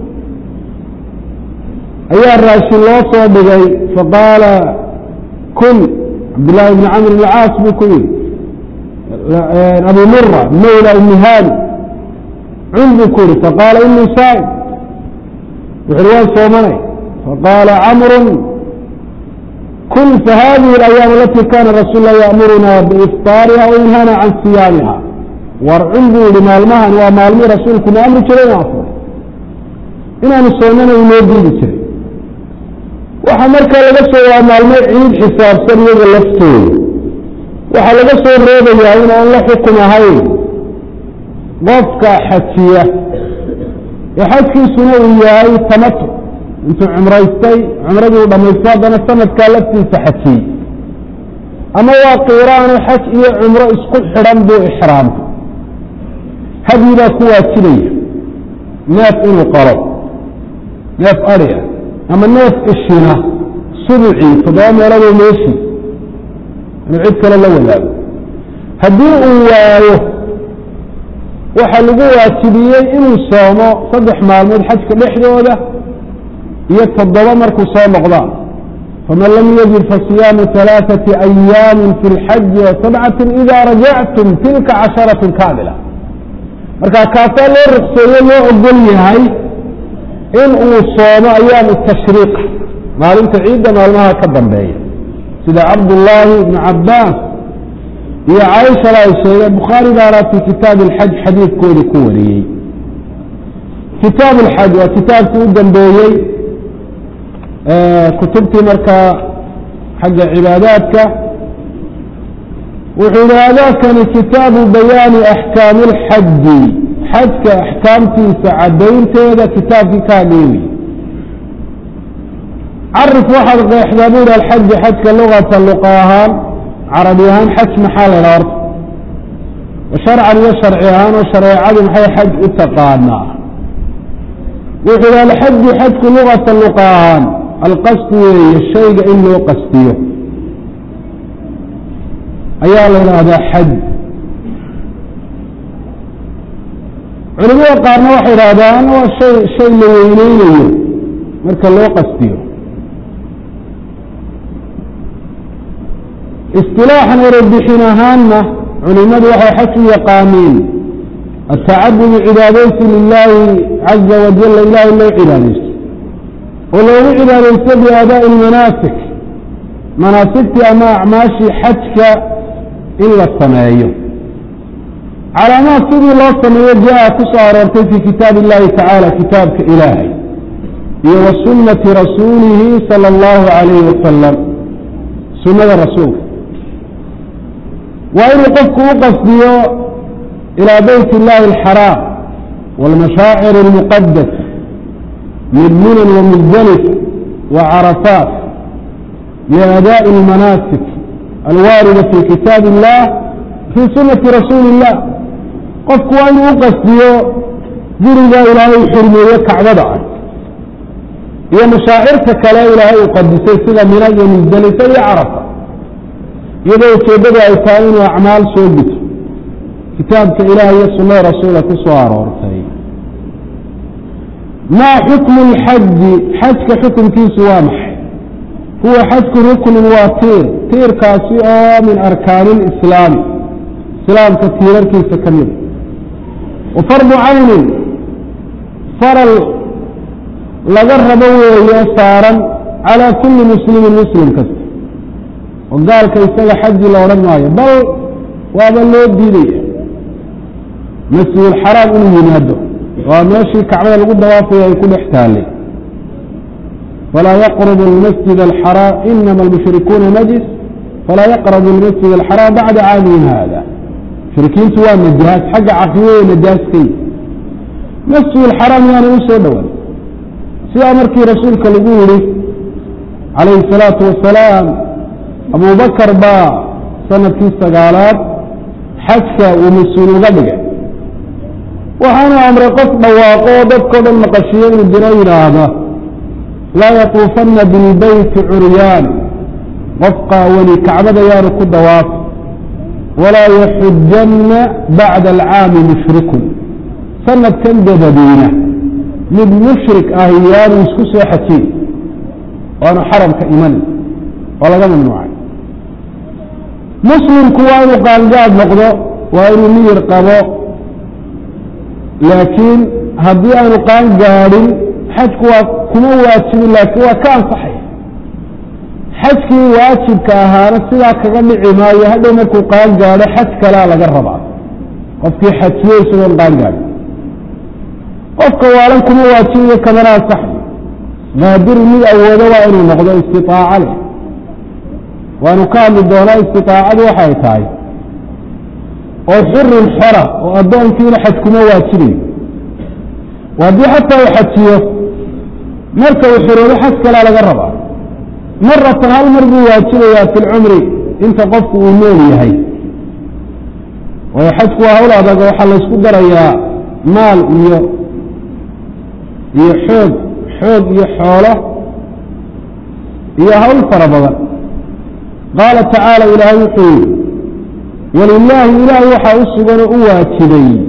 Speaker 1: ayaa raashin loo soo dhigay faqaala kun cabdillaahi bni camr bn caas buu ku yihi abu mura mawla ibni haadi cun buu ku yihi faqaala inii saa'im wuxuuhi waan soomanay faqaala camru kun fahadihi اlayaam alati kana rasuul lah yaamuruna biifطaariha wainhana can siyaamiha war cun buu yihi maalmahan waa maalmii rasuulkuna amri jiray in afuro inaanu soomana inoo diidi jiray waxaa markaa laga soo waa maalmo ciid xisaabsan iyaga laftooda waxaa laga soo reebayaa in aan la xukum ahayn qofka xajiya ee xajkiisuna uu yahay tamatu intuu cumraystay cumradii u dhamaystay haddana sanadkaa laftiisa xajiyey ama waa qiiraano xaj iyo cumro isku xidhan buu ixraamta hadyi baa ku waajibaya neef inuu qalo neef adhiga ama neef ishina subucii toddoba meeladoo meeshii inuu cid kale la wadaago haddii uu waayo waxaa lagu waajibiyey inuu soomo saddex maalmood xajka dhexdooda iyo toddoba markuu soo noqdaan faman lam yajid fasiyaamu alaaثati ayaami fi اlxaji wasabcati ida rajactum tilka casharaة kaamila marka kaasaa loo rukseeye loo ogol yahay in uu soomo ayaamu tashriiq maalinta ciidda maalmaha ka dambeeya sida cabdullaahi ibnu cabaas iyo caaishana ay sheegeen bukhaari baana fi kitaab اlxaj xadiidkooda ku wariyey kitaab اlxaj waa kitaabkii u dambeeyey kutubtii markaa xagga cibaadaadka wuxuu yihi adaakani kitaabu bayaani axkaami اlxaji xajka axkaamtiisa caddaynteeda kitaabkii ka hadlayay wey carif waxaad qeexdaa bu yihi alxaji xajka lugata luqa ahaan carabi ahaan xaj maxaa la ydhaha horta sharcan iyo sharci ahaan oo shareecadu maxay xaj u taqaanaa wuxuu yihi alxaju xajku lugata luqa ahaan alqasdu weeye shayga in loo qastiyo ayaa la yidhaahdaa xaj culimada qaarna waxay yidhahdaan waa shay shay la weyneynayo marka loo qastiyo isilaaxan erebixin ahaanna culimadu waxay xaj u yaqaaniin atacabudu cibaadaysi lilaahi caza wajala ilahay loo cibaadaysto oo loogu cibaadaysto biaadaa'i lmanaasik manaasigtii ama acmaashii xajka in la sameeyo calaamaad sidii loo sameeyo jaa ku soo aroortay fii kitaabi illahi tacaala kitaabka ilaahay iyo wa sunnati rasuulihi sala allahu calayhi wasalam sunnada rasuulka waa inuu qofku u qasdiyo ilaa beyt illahi alxaraam wاlmashaacir اlmuqadas min minan wamuzalif wacarafaat liadaaءi اlmanaasik alwaarida fi kitaab illah fii sunati rasuuli illah qofku waa inuu u qasdiyo guriga ilaahay u xurmeeye kacbada ah iyo mashaacirta kale ilaahay uu qadisay sida mina iyo musdalifa iyo carafa iyadoo ujeeddadu ay tahay inuu acmaal soo guto kitaabka ilaah iyo sunnada rasuula ku soo aroortay maa xukmu lxaji xajka xukunkiisu waa maxay huwa xajku ruknin waa tiir tiirkaasi oo min arkaani lislaami islaamka tiirarkiisa ka mida wa fardu caynin faral laga rabo weeye saaran calaa kulli muslimin muslim kasta oo gaalka isaga xaji la odhan maayo bal waaba loo diidaya masjidulxaraam inuu yimaado waa meeshii kacbada lagu dawaafaya ay ku dhex taallay falaa yaqrubu almasjid alxaraam inama almushrikuuna najis falaa yaqrabu almasjid alxaraam bacda caamihim hada mushrikiintu waa najaas xagga caqiidada najaaskay masjidulxaraam yaana u soo dhowaan sidaa markii rasuulka lagu yihi calayhi الsalaatu wasalaam abubakar baa sanadkii sagaalaad xajka uu mas-uul uga dhigay waxaanu amray qof dhawaaqo oo dadkao dhan maqashiyo inuu diro yidhaahda laa yatuufanna bilbeyti curyaan qof qaawani kacbada yaanu ku dawaafi walaa yaxujanna bacda alcaami mushrikun sanadkan dabadiina mid mushrik ah yaanu isku soo xajiy waanu xaramka iman oo laga mamnuucay muslimku waa inuu qaangaad noqdo waa inuu miyir qabo laakiin haddii aanu qaan gaadhin xajku waa kuma waajibin laakiin waa ka ansaxaya xajkii waajibka ahaana sidaa kaga dhici maayo hadhow markuu qaan gaadho xaj kalea laga rabaa qofkii xajiyo isagoon qaan gaadhin qofka waalan kuma waajibayo kamana ansaxayo qaadiru mid awoodo waa inuu noqdo istitaaco leh waanu ka hadli doonaa istiaacadu waxay tahay oo xurin xora oo addoonkiina xaj kuma waajibayo haddii xataa uu xajiyo marka uu xoroobo xaj kalaa laga rabaa maratan hal mar buu waajibayaa fi lcumri inta qofku uu nool yahay waayo xajku waa hawl adag oo waxaa laysku darayaa maal iyo iyo xoog xoog iyo xoolo iyo hawl fara badan qaala tacaala ilaahay wuxuu yihi walilaahi ilaahay waxaa u sugan oo u waajibay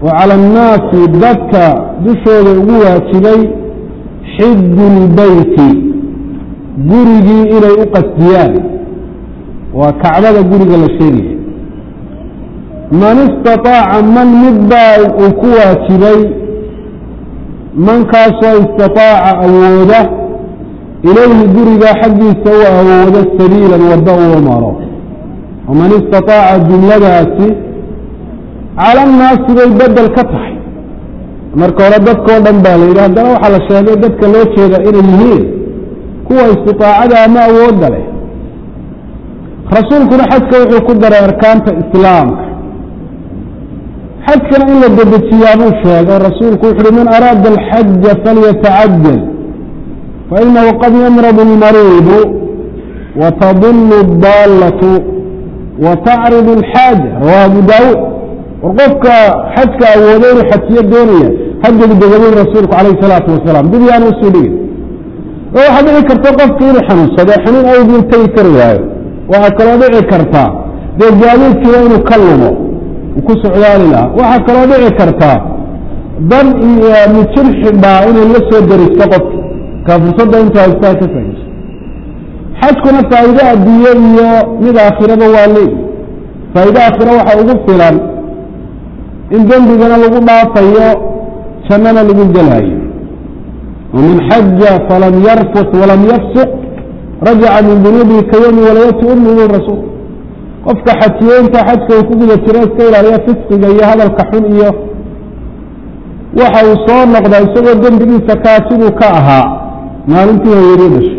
Speaker 1: wa cala annaasi dadka dushooda ugu waajibay xiju lbeyti gurigii inay u qasdiyaan waa kacbada guriga la sheegaya man istaطaaca man midbaa uu ku waajibay mankaasoo istaطaaca awooda ilayhi guriga xaggiisa u awoodo sabiilan waddo uu maro waman istaطaaca jumladaasi cala annaasi bay bedel ka tahay marka hore dadkao dhan baa la yidhi haddana waxaa la sheegay dadka loo jeeda inay yihiin kuwa istiطaacada ama awoodda leh rasuulkuna xajka wuxuu ku daray arkaanta islaamka xajkana in la dedejiyaa buu sheegay rasuulku wuxu uhi man araada alxaja falyatacajal fainahu qad yamrad اlmariidu watadulu اdaallatu watacridu اlxaaja rawahu abu daawuud war qofka xajka awooda inuu xajiyo doonaya ha degdegabin rasuulku calayh salaatu wasalaam dib yaanu usii dhigin oo waxaa dhici karta qofki inuu xanuunsado xanuun awgii tegi kari waayo waxaa kaloo dhici kartaa dee gaadiidkiiba inuu ka lumo uu ku socdaali lahaa waxaa kaloo dhici kartaa dan iyo mijir xidhaa inay la soo daristo qofki kaa fursadda intuu haystaa ka faa'iiso xajkuna faa'iide adduunye iyo mid aakhiraba waa leeyi faa'iide aakhira waxaa ugu filan in dembigana lagu dhaafayo jannana lagu gelaayo waman xaja falam yarfut walam yafsuq rajaca min dunuubihi ka yowmi walayati ummihi rasuul qofka xajiyeynta xajka uu ku guda jiro iska ilaaliya fisqiga iyo hadalka xun iyo waxa uu soo noqdaa isagoo dembigiisa kaa siduu ka ahaa maalintii hooyadii dhashay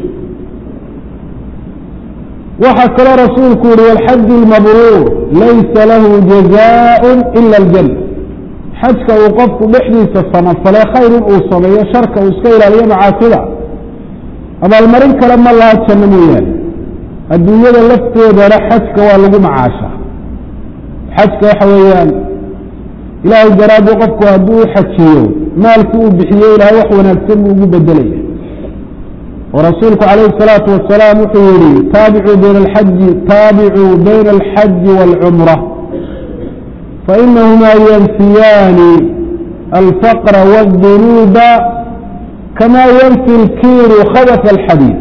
Speaker 1: waxaa kaloo rasuulku yihi walxaju lmabruur laysa lahu jazaaء ila aljanna xajka uu qofku dhexdiisa samafale khayr in uu sameeyo sharka uu iska ilaaliyo macaasida abaalmarin kale ma laha janno mooyaane adduunyada lafteedana xajka waa lagu macaasha xajka waxa weeyaan ilaahay daraadii qofku hadduu u xajiyo maalkii uu bixiyo ilaahay wax wanaagsan buu ugu bedelaya oo rasuulku calayhi الsalaatu wasalaam wuxuu yihi taabicuu bayna alxaji taabicuu bayna alxaji wاlcumra fainahumaa yanfiyaani alfaqra wاdunuuba kama yanfi اlkiiru khabث اlxadiid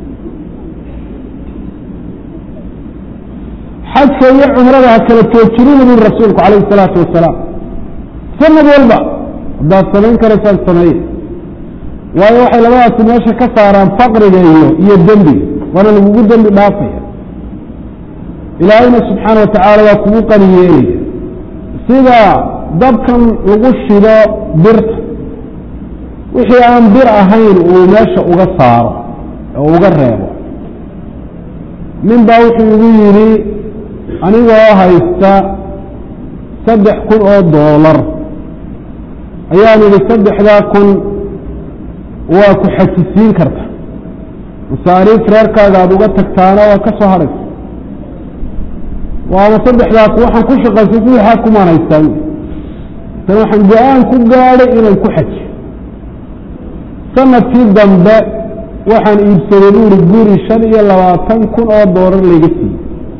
Speaker 1: xajka iyo cumrada ha kala joojinina buri rasuulku calayh الsalaatu wasalaam sanad walba haddaad samayn karaysaan sameeye waayo waxay labadaasi meesha ka saaraan faqriga iyo iyo dembiga waana lagugu dembi dhaafaya ilaahayna subxaana wa tacaala waa kugu qani yeelaya sida dabkan lagu shido birta wixii aan bir ahayn uu meesha uga saaro oo uga reebo nin baa wuxuu igu yidhi anigoo haysta saddex kun oo doolar ayaan idhi saddexdaa kun waa ku xajisiin karta masaariif reerkaaga aada uga tagtaana waa ka soo hadhaysa waana saddexdaa ku waxaan ku shaqaysay kuwixaa kumaan haystaan tan waxaan go-aan ku gaadhay inaan ku xajiyo sanadkii dambe waxaan iibsaday buuri guri shan iyo labaatan kun oo doolar layga siiyey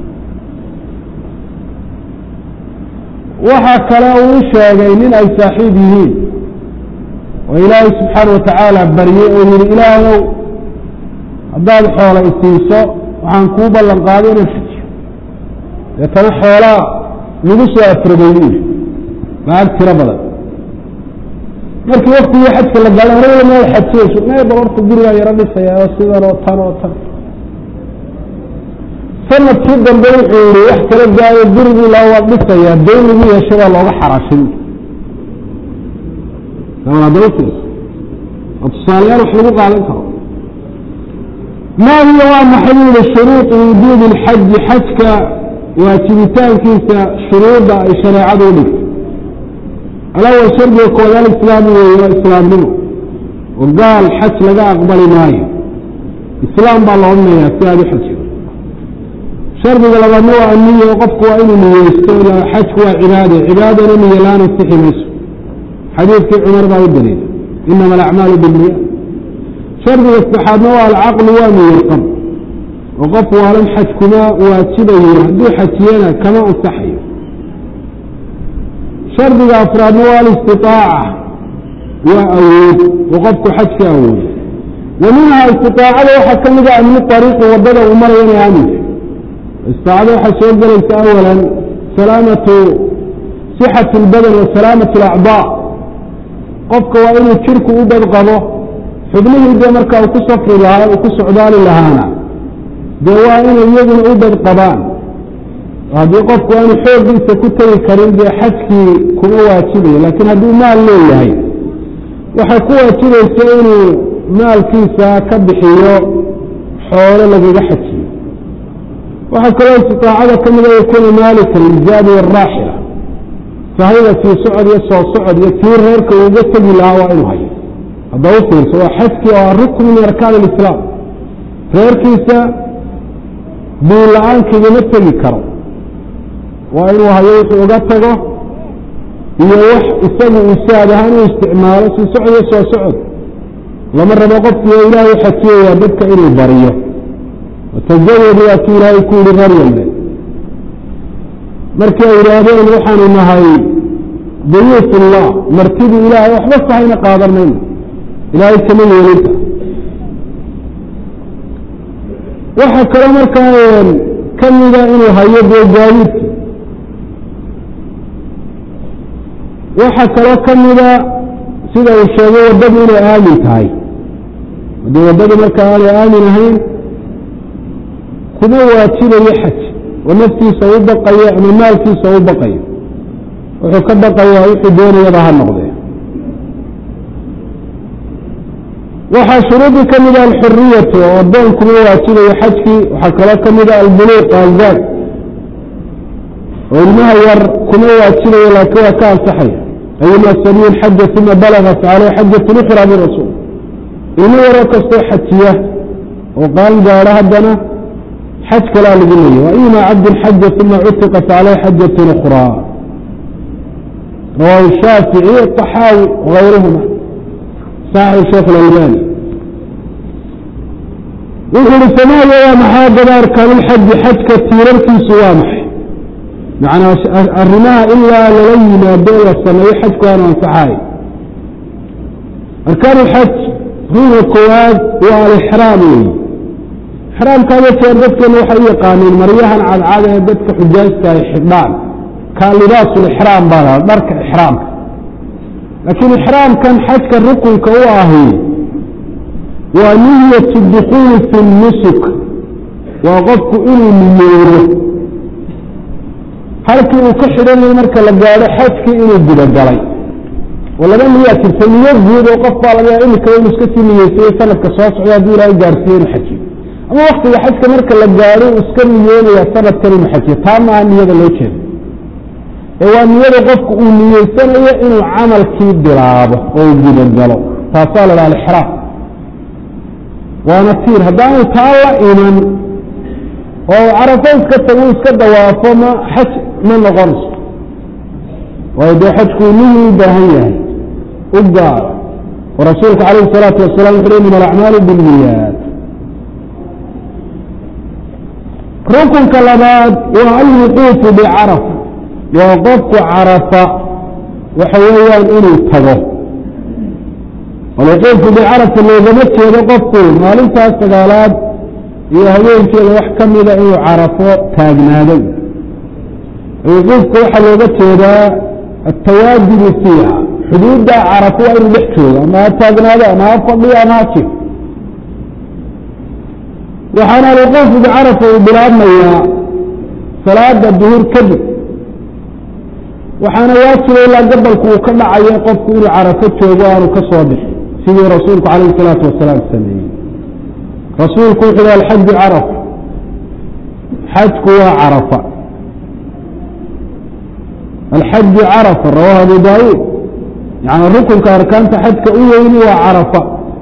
Speaker 1: waxaa kale uu sheegay nin ay saaxiib yihiin oo ilaahay subxaana watacaala baryey oo yihi ilaahayow haddaad xoola isiiso waxaan kuu ballan qaaday inaan xajiyo deetana xoolaa lagu soo afrogay buu yihi lacag tiro badan markii waktigii xajka la galay aniguna meel xajiyeyso mee bal horta gurigaa yaro dhisaya oo sidan oo tan oo tan sanadkii dambe wuxuu yihi wax kala gaayo gurigii la waa dhisayaa dayn lagu yeeshay baa looga xaraashay oo tusaalayaal wax lagu qaadan karo maa hiya waa maxay u yihi shuruuطu wujuubi اlxaji xajka waajibitaankiisa shuruudda ay shareecadu u dhigtay alawal shardiga kooda alislaamu weeye waa islaamnimo oo gaal xaj laga aqbali maayo islaam baa la odhanayaa si aad u xajido shardiga labaadna waa aniya oo qofku waa inuu niyeysto xajku waa cibaade cibaadana niyo laana sixi mayso xadiidkii cumar baa u daliila inama alacmaalu bilniya shardiga saddexaadna waa alcaqlu waa niyarqab oo qof waalan xaj kuma waajibayo hadduu xajiyana kama ansaxayo shardiga afraadna waa alistitaaca waa awood oo qofku xajka awoodo wa minhaa istiaacada waxaa ka mida amni ariiqi wadada uu maraya inay aaminka istiaacada waxaa soo gelaysa awalan salaamatu sixati اlbadan wa salaamatu اlacdaa qofka waa inuu jirku u badqabo xubnihii dee markaa uu ku safri lahaa uu ku socdaali lahaana dee waa inay iyaguna u badqabaan haddii qofku aanu xooggiisa ku tegi karin dee xajkii kuma waajibayo laakiin hadduu maal leeyahay waxay ku waajibaysa inuu maalkiisa ka bixiyo xoolo lagaga xajiyo waxaa kaloo istiaacada ka mida yakuunu maalika liljaadi waraaxila sahayda sii socod iyo soo socod iyo tii reerka uuga tegi lahaa waa inuu hayo hadda u fiirso waa xajkii oo rukni min arkaan alislaam reerkiisa biin la-aan kagama tegi karo waa inuu hayo wuxuu uga tago iyo wax isagu uu saad ahaan u isticmaalo sii socod iyo soo socod lama rabo qofkii oo ilaahay xajiyayaa dadka inuu bariyo watajawadu waa kii ilaahay ku yihi reer yalbe markii ay yidhaahdeen waxaanu nahay duyuuf ullah martidii ilaahay waxba sahayna qaadan mayno ilaahay kama yeelinta waxaa kaloo markaa ka mida inuu hayo dee gaadiidki waxaa kaloo ka mida sida uu sheegay waddadu inay aamin tahay haddii waddadu markaa aanay aamin ahayn kuma waajibayo xaj oo naftiisa u baqayo ama maalkiisa u baqayo wuxuu ka baqayaa wuxuu doonayaba ha noqdee waxaa shuruudii ka mida alxuriyatu oo addoon kuma waajibayo xajkii waxaa kaloo ka mida albuluuq alzaad oo ilmaha yar kuma waajibayo laakiin waa ka ansaxaya ayuma sabiin xaja uma balaga facaleyh xajatun ukhra birasuul ilmo yaroo kastoo xajiya oo qaan gaadho haddana xaj kalaa lagu leeyahy waima cabdin xaja uma cutiqa facaleyh xajatun ukhraa rawaahu shaafici طaxaawi wغayruhuma saaxib sheekh اlalbani wuxuu uhi samaaya waa maxaa daba arkaanulxaji xajka tiirarkiisu waa maxay macnaa arrimaha ilaa lala yimaado la sameeyo xajku aanu ansaxaay arkaan ulxaj ruuga koowaad waa alixraam weyi ixraamkaada jeer dadkeena waxay u yaqaaneen maryahan cadcad ee dadka xujaajta ay xidhaan kaa libaasulixraam baa la dharka ixraamka laakiin ixraamkan xajka rukunka u ahi waa niyatu dukuuli fi nusuk waa qofku inuu niyoodo halkii uu ka xidhanayay marka la gaadho xajkii inuu gudagalay oo laba niyaa jirta niyo guud oo qof baa laga yaa imikaba inu iska sii niyeysayo sanadka soo socda hadduu ilaahay gaarsiiyo inu xajiyo ama waktiga xajka marka la gaadho uu iska niyoonaya sanadkan inu xajiyo taa maaha niyada loo jeeda ee waa niyada qofku uu niyeysanayo inuu camalkii bilaabo oo gudagalo taasaa la dhaha alixraam waana tiir haddaanu taa la iman oo carafo iska tagu iska dawaafo ma xaj ma noqonayso waayo dee xajku niyuu u baahan yahay u gaaro oo rasuulku calayhi الsalaatu wasalam wuxu inama alacmaalu biاniyaat rukunka labaad waa alwuquufu bicarafa waa qofku carafa waxa weeyaan inuu tago alwuquufu bicarafa loogama jeedo qofku maalintaas sagaalaad iyo habeenkeeda wax ka mida inuu carafo taagnaado alwuquufka waxaa looga jeedaa atawaajudu fiiha xuduudda carafo waa inuu dhex joogo ama ha taagnaado ama ha fadhiyo ama ha jiro waxaana alwuquufu bicarafa uu bilaabmayaa salaada duhur kadib waxaana waajiba ilaa gabalku uu ka dhacayo qofku inuu carafo joogo aanu ka soo bixin sidii rasuulku calayh isalaatu wasalaam sameeyey rasuulku wuxu hi alxaju carafa xajku waa carafa alxaju carafa rawahu abu daawuud yani rukunka arkaanta xajka u weyni waa carafa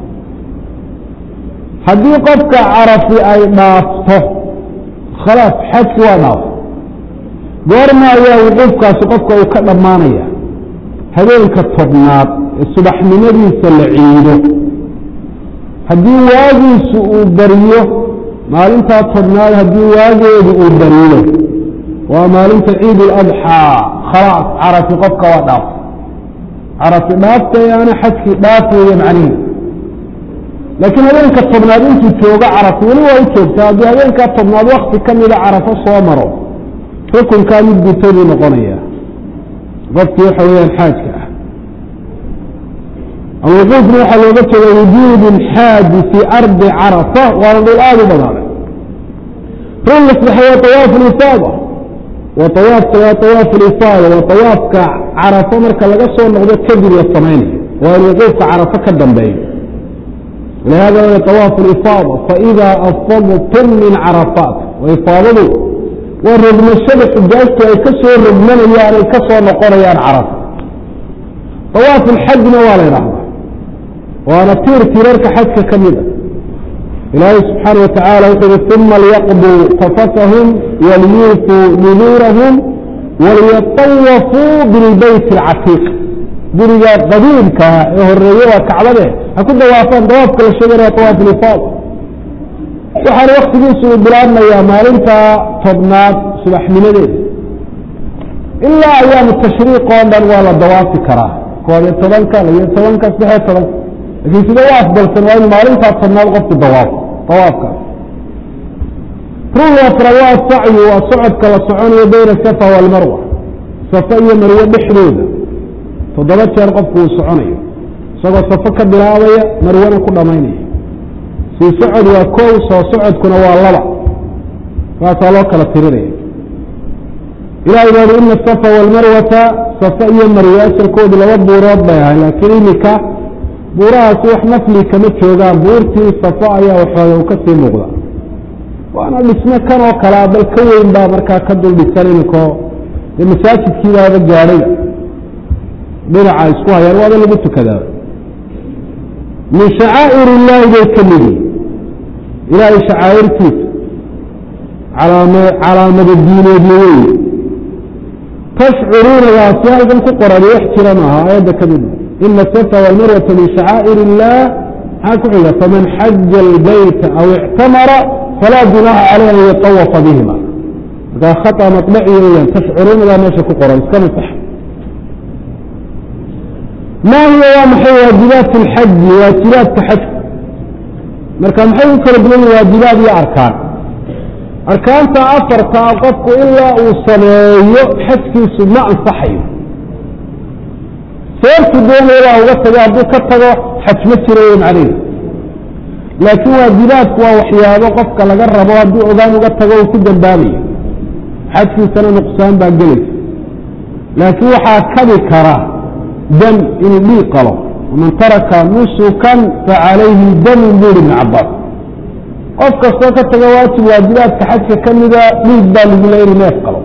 Speaker 1: haddii qofka carafi ay dhaafto khalaas xajki waa dhaafo goorma ayaa wuquufkaasi qofka uu ka dhammaanaya habeenka tobnaad ee subaxnimadiisa la ciido haddii waagiisu uu bariyo maalintaa tobnaad haddii waageedu uu bariyo waa maalinta ciid اladxaa khalaas carafi qofka waa dhaaf carafi dhaaftayaana xajkii dhaaf weeye macnihi laakiin habeenka tobnaad intuu joogo carafi weli waa u joogtaa haddii habeenkaa tobnaad wakti ka mida carafo soo maro rukunkaa mid gutay buu noqonaya qofkii waxa weeyaan xaajka ah alwuquufna waxaa looga jeeda wujuud xaaji fii ardi carafa waana dhul aada u badaaday rugga sadexe waa awaafu lifaada wa awaafka waa awaafu lifaada waa awaafka carafo marka laga soo noqdo kadib la samaynayo waa in wuquufka carafo ka dambeeyo lihada wa awaafu lifaada faida afadtum min carafaat ifaadadu waa rogmashada xujaajtu ay ka soo rogmanayaan ay ka soo noqonayaan carafo awaafu lxajna waa la ydhahdaa waana tiir tiirarka xajka ka mida ilaahay subxaana watacaala wuxuu uhi uma liyaqduu tafatahum waliyuufuu nuduurahum waliyatawafuu bilbeyt alcatiiq guriga qadiimkaa ee horeeye waa kacbade ha ku dawaafaan dawaafka la sheegana waa awaaf lifaad waxaana waktigiisu uu bilaabmayaa maalinta tobnaad subaxnimadeeda ilaa ayaamu tashriiq oo dhan waa la dawaafi karaa koob iyo tobanka labiyo tobanka saddexiyo tobanka lakiin sida u afdalsan waa in maalintaa tobnaad qofku dawaafo dawaafkaas rugga afraad waa sacyu waa socodka la soconayo bayna safa waalmarwa safa iyo marwe dhexdooda toddoba jeer qofku uu soconayo isagoo safo ka bilaabaya marwana ku dhammaynaya sii socod waa kow soo socodkuna waa laba saasaa loo kala tirinaya ilahay baa ina asafa waalmarwata safa iyo marwe asalkoodu laba buurood bay ahay laakiin imika buurahaasi wax nafli kama joogaan buurtii safo ayaa waxooga u ka sii muuqda waana dhisme kan oo kalea bal ka weyn baa markaa ka dul dhisan iminkoo dee masaajidkiibaaba gaadhay dhinaca isku hayaan waaba lagu tukadaa min shacaa'ir illaahi bay ka midi ilaahay shacaa'irtiisa calaama calaamada diineedna weeye tashcuruunadaasi halkan ku qoran wax jira maaha aayadda ka mid ina asafa walmarwata min shacaa'ir illaah maxaa ku xiga faman xaja albayta aw ictamara falaa junaaxa caleyh an yatawafa bihima markaa khata maطbaci weyaan tashcuruunadaa meesha ku qoran iska masax ma hiya waa maxay waajibaat اlxaji waajibaadka xajku marka maxay u kala duwan yihin waajibaad iyo arkaan arkaanta afartaa qofku ilaa uu sameeyo xajkiisu ma ansaxayo seertu doonaya baa uga tago hadduu ka tago xaj ma jirayo macnaheedu laakiin waajibaadku waa waxyaabo qofka laga rabo hadduu ogaan uga tago uu ku dambaabayo xajkiisana nuqsaan baa gelaysa laakiin waxaa kabi kara dam inuu dhiig qalo waman taraka nusukan facalayhi damun buri ibn cabaas qof kastoo ka taga waajib waajibaadka xajka ka mida dhiig baa lagu le inuu neef qalo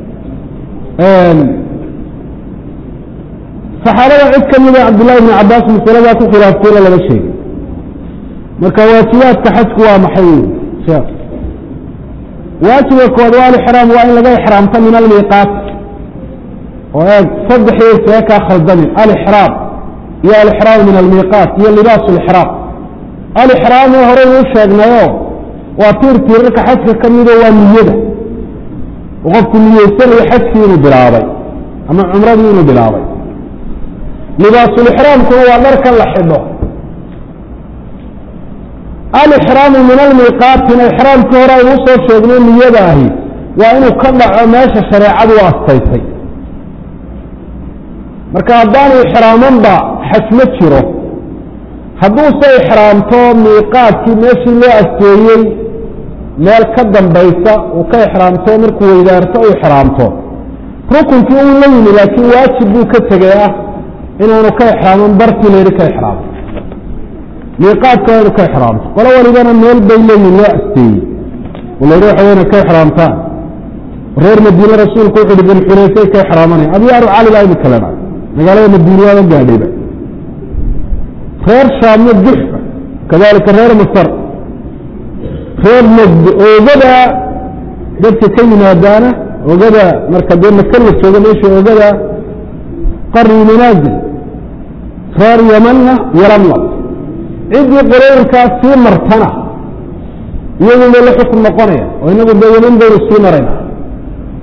Speaker 1: saxaabada cid ka mida cabdullahi ibn cabaas masaladaa ku khilaafteena lama sheegin marka waajibaadka xajku waa maxay sheekh waajiba kood waa alixraam waa in laga ixraamto min almiiqaat oo eeg saddexdii see kaa khaldamin alixraam iyo alixraam min almiiqaat iyo libaas lixraam alixraamu horey uu sheegnayo waa tiir tiirarka xajka ka mido waa niyada oo qofku niyeysanayo xajkii inuu bilaabay ama cumradii inuu bilaabay libaasulixraamkuna waa dharkan la xidho alixraamu min almiiqaatina ixraamkii hore aynu usoo sheegnay niyada ahi waa inuu ka dhaco meesha shareecadu u astaysay marka haddaanu ixraamanba xaj ma jiro hadduuse ixraamto miiqaadkii meeshii loo asteeyey meel ka dambaysa uu ka ixraamto markuu weydaarto u ixraamto rukunkii uu la yimi laakiin waajib buu ka tegay ah inaanu ka ixraaman bartii la yidhi ka ixraamo miiqaadka waa inu ka ixraamto qolo walibana meel bay leeyihin loo asteeyey oo la yidhi waxa weyna ka ixraamtaan reer madiine rasuulku wuxu uhi bilxuleysay ka ixraamanaya abyaaru cali baa imika lena magaalada madiine waaba gaadhayba reer shaamyo juxfa kadalika reer masar reer majd oogada dadka ka yimaadaana oogada marka dee maka la jooga meesha oogada qarni manaazil reer yamanna yalamlam ciddii qolooyinkaas sii martana iyagu bay la xukun noqonaya oo inagu dee yaman baynu sii marayna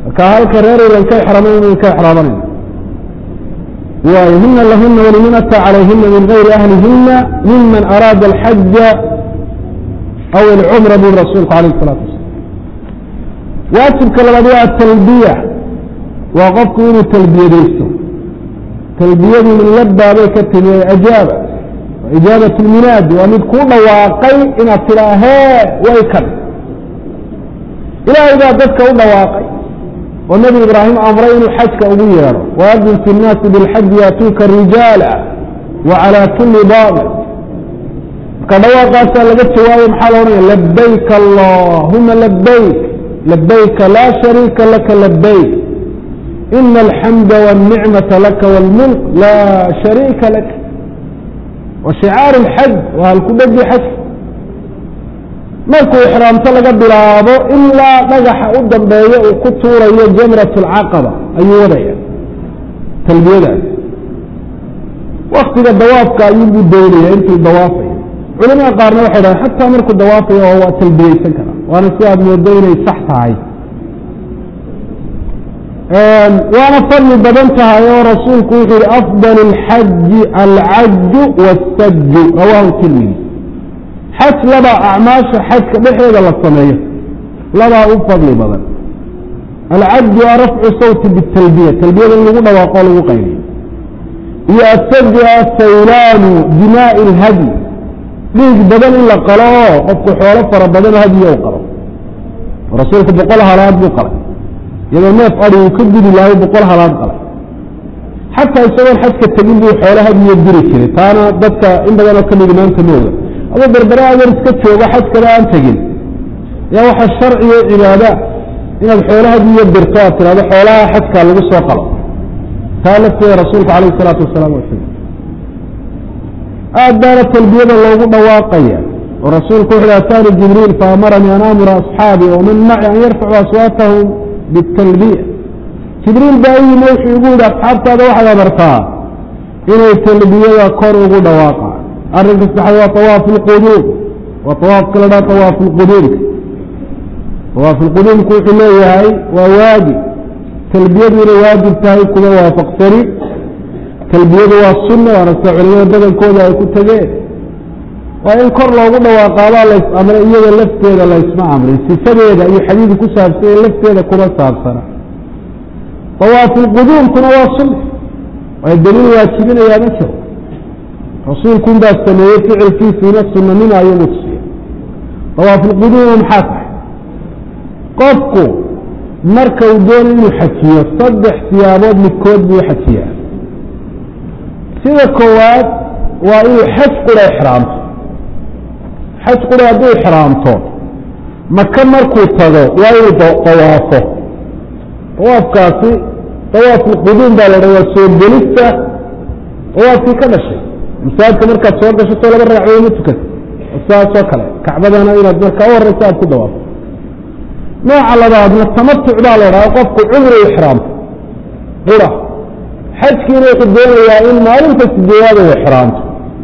Speaker 1: marka halka reer ilan ka exraamayn in ka exraamanayna waayo hina lahuna waliman ataa calayhina min gayri ahlihina miman araada alxaja aw alcumra bui rasuulku alayh الsalatu wasalam waajibka labaad waa atalbiya waa qofku inuu talbiyadaysto talbiyadu min labaabay ka timi ajaaba ijaabat lminaadi waa mid kuu dhawaaqay inaad tidaa hee way kan ilaahay baa dadka u dhawaaqay oo nebi ibraahim amray inuu xajka ugu yeedho waadin fi nnaasi bilxaji yaatuuka rijaala wa calaa kuli daamir marka dhawaaqaasaa laga jawaabay maxaa la odhanaya labayk allahuma labayk labayka laa shariika laka labayk ina alxamda wاlnicmata laka wاlmulk laa shariika lak wa shicaar اlxaj waa halkudhegi xajka markuu ixraamto laga bilaabo ilaa dhagaxa u dambeeya uu ku tuurayo jamrat اlcaqaba ayuu wadaya talbiyadaas waktiga dawaafka ayuubuu doonaya intuu dawaafayo culamada qaarna waxay dhahan xataa markuu dawaafayo oo waa talbiyeysan karaa waana si aad moodo inay sax tahay waana fadli badan tahay oo rasuulku wuxuu yihi afdal اlxaji alcaju wاsaju rawahu tirmidi xaj labaa acmaasha xajka dhexeeda la sameeyo labaa u fadli badan alcaju a rafcu sawti bitalbiya talbiyada in lagu dhawaaqo o lagu qayliyo iyo asaju asaylaanu dimaa'i اlhadyi dhiig badan in la qalo oo qofku xoolo fara badan hadiyo u qalo rasuulku boqol halaad buu qalay iyadoo neef adi uu ka gudi lahay boqol halaad qalay xataa isagoon xajka tegin buu xoolo hadiyo diri jiray taana dadka in badan oo kamidi maanta mooga adoo berbere adan iska joogo xajkaba aan tegin yaa waxaa sharcigo cibaada inaad xoolo hadiyo dirto aad tirahdo xoolaha xajkaa lagu soo qalo taa lafteeda rasuulku alayh isalaatu wasalaam waa sheegay aad baana talbiyada loogu dhawaaqaya oo rasuulku wuxu ataani jibriil faamaranii an amura asxaabii waman maci an yarfacu aswaatahum bitalbiya jibriil baa u yimi wuxuu igu yihi asxaabtaada waxaad amartaa inay talbiyada kor ugu dhawaaqaan arrinka saxaad waa awaafu lquduum waa awaafka la dhaha awaafu lquduumka awaafu lquduumku wuxuu leeyahay waa waajib talbiyadu inay waajib tahay kuma waafaqsani talbiyadu waa sunna waana sida culimada badankooda ay ku tegeen waa in kor loogu dhawaaqaabaa lays amray iyada lafteeda laysma amrin sifadeeda iyo xadiidi ku saabsanya lafteeda kuma saabsana awaafuulquduumkuna waa sunna waayo daliil waajibinayaa ma jiro rasuulkun baa sameeyey ficilkiisiina sunanima ayuu mutusiya awaafulquduuma maxaa tahay qofku marka uu doonayo inuu xajiyo saddex siyaabood midkood buu xajiyaa sida koowaad waa inuu xaj qura ixraamto xaj qura hadduu ixraamto maka markuu tago waa inuu dawaafo dawaafkaasi dawaafulquduum baa la dha waa soo gelista dawaafkii ka dhashay masaajidka markaad soo gasho soo laba ragacdood ma tukata saasoo kale kacbadana inaad markaa u horeysa aad ku dawaafo nooca labaadna tamatuc baa la dhaha qofku cumri ixraamto qura xajkiina wuxuu doonayaa in maalinta sideedaad uu ixraamto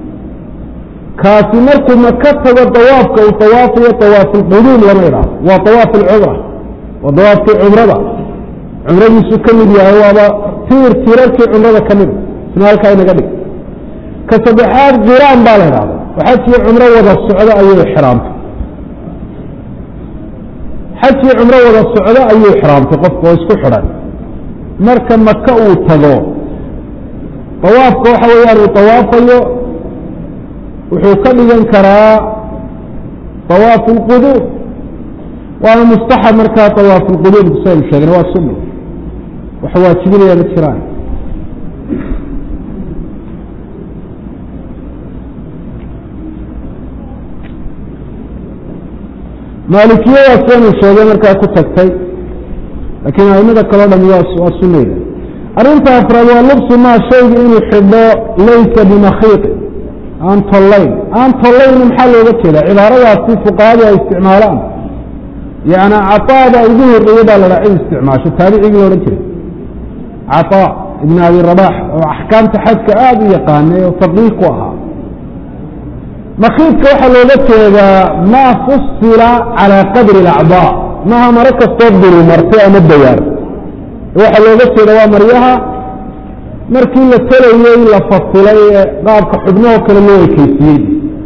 Speaker 1: kaasi markuu maka tago dawaafka uu dawaafayo dawaafulquduum lama idhaahdo waa dawaaf alcumra waa dawaafkii cumrada cumradiisu ka mid yahay waaba tiir tiirarkii cumrada ka mida isna halkaa inaga dhig ka saddexaad qiraan baa la idhahda oo xajkii cumro wada socdo ayuu ixraamtay xajkii cumro wada socdo ayuu ixraamtay qofka oo isku xidhan marka maka uu tago dawaafka waxa weeyaan uu dawaafayo wuxuu ka dhigan karaa dawaafu lquduum waana mustaxab markaa dawaafu lquduum saynu sheegna waa sunna wax waajibinaya ma jiraan maalikiyadaas waynu sheegay markaa ku tagtay laakiin aimada kaleo dham waa sunayda arrinta afraad waa lubsu maa shayga inuu xidho laysa bimakhiiqin aan tollayn aan tollayni maxaa looga jeeda cibaaradaasi fuqahadu ay isticmaalaan yani caطaada ugu horreeye baa la dhaha cid isticmaasho taabicigii la odhan jiray caطaa ibn abi rabax oo axkaamta xajka aada u yaqaanay oo faqiih ku ahaa makiidka waxaa looga jeedaa maa fusila calى qadri اlacضاء maha maro kastoo duru martay ama dawaar waxaa looga jeeda waa maryaha markii la telayey la fasilay ee qaabka xubnahoo kale loo ekeysiyey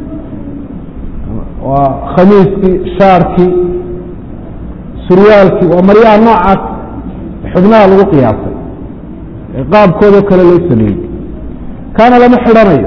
Speaker 1: waa khamiiskii shaarkii suryaalkii waa maryaha noocaas xubnaha lagu qiyaasay ee qaabkoodao kale loo sameeyey kaana lama xidhanayo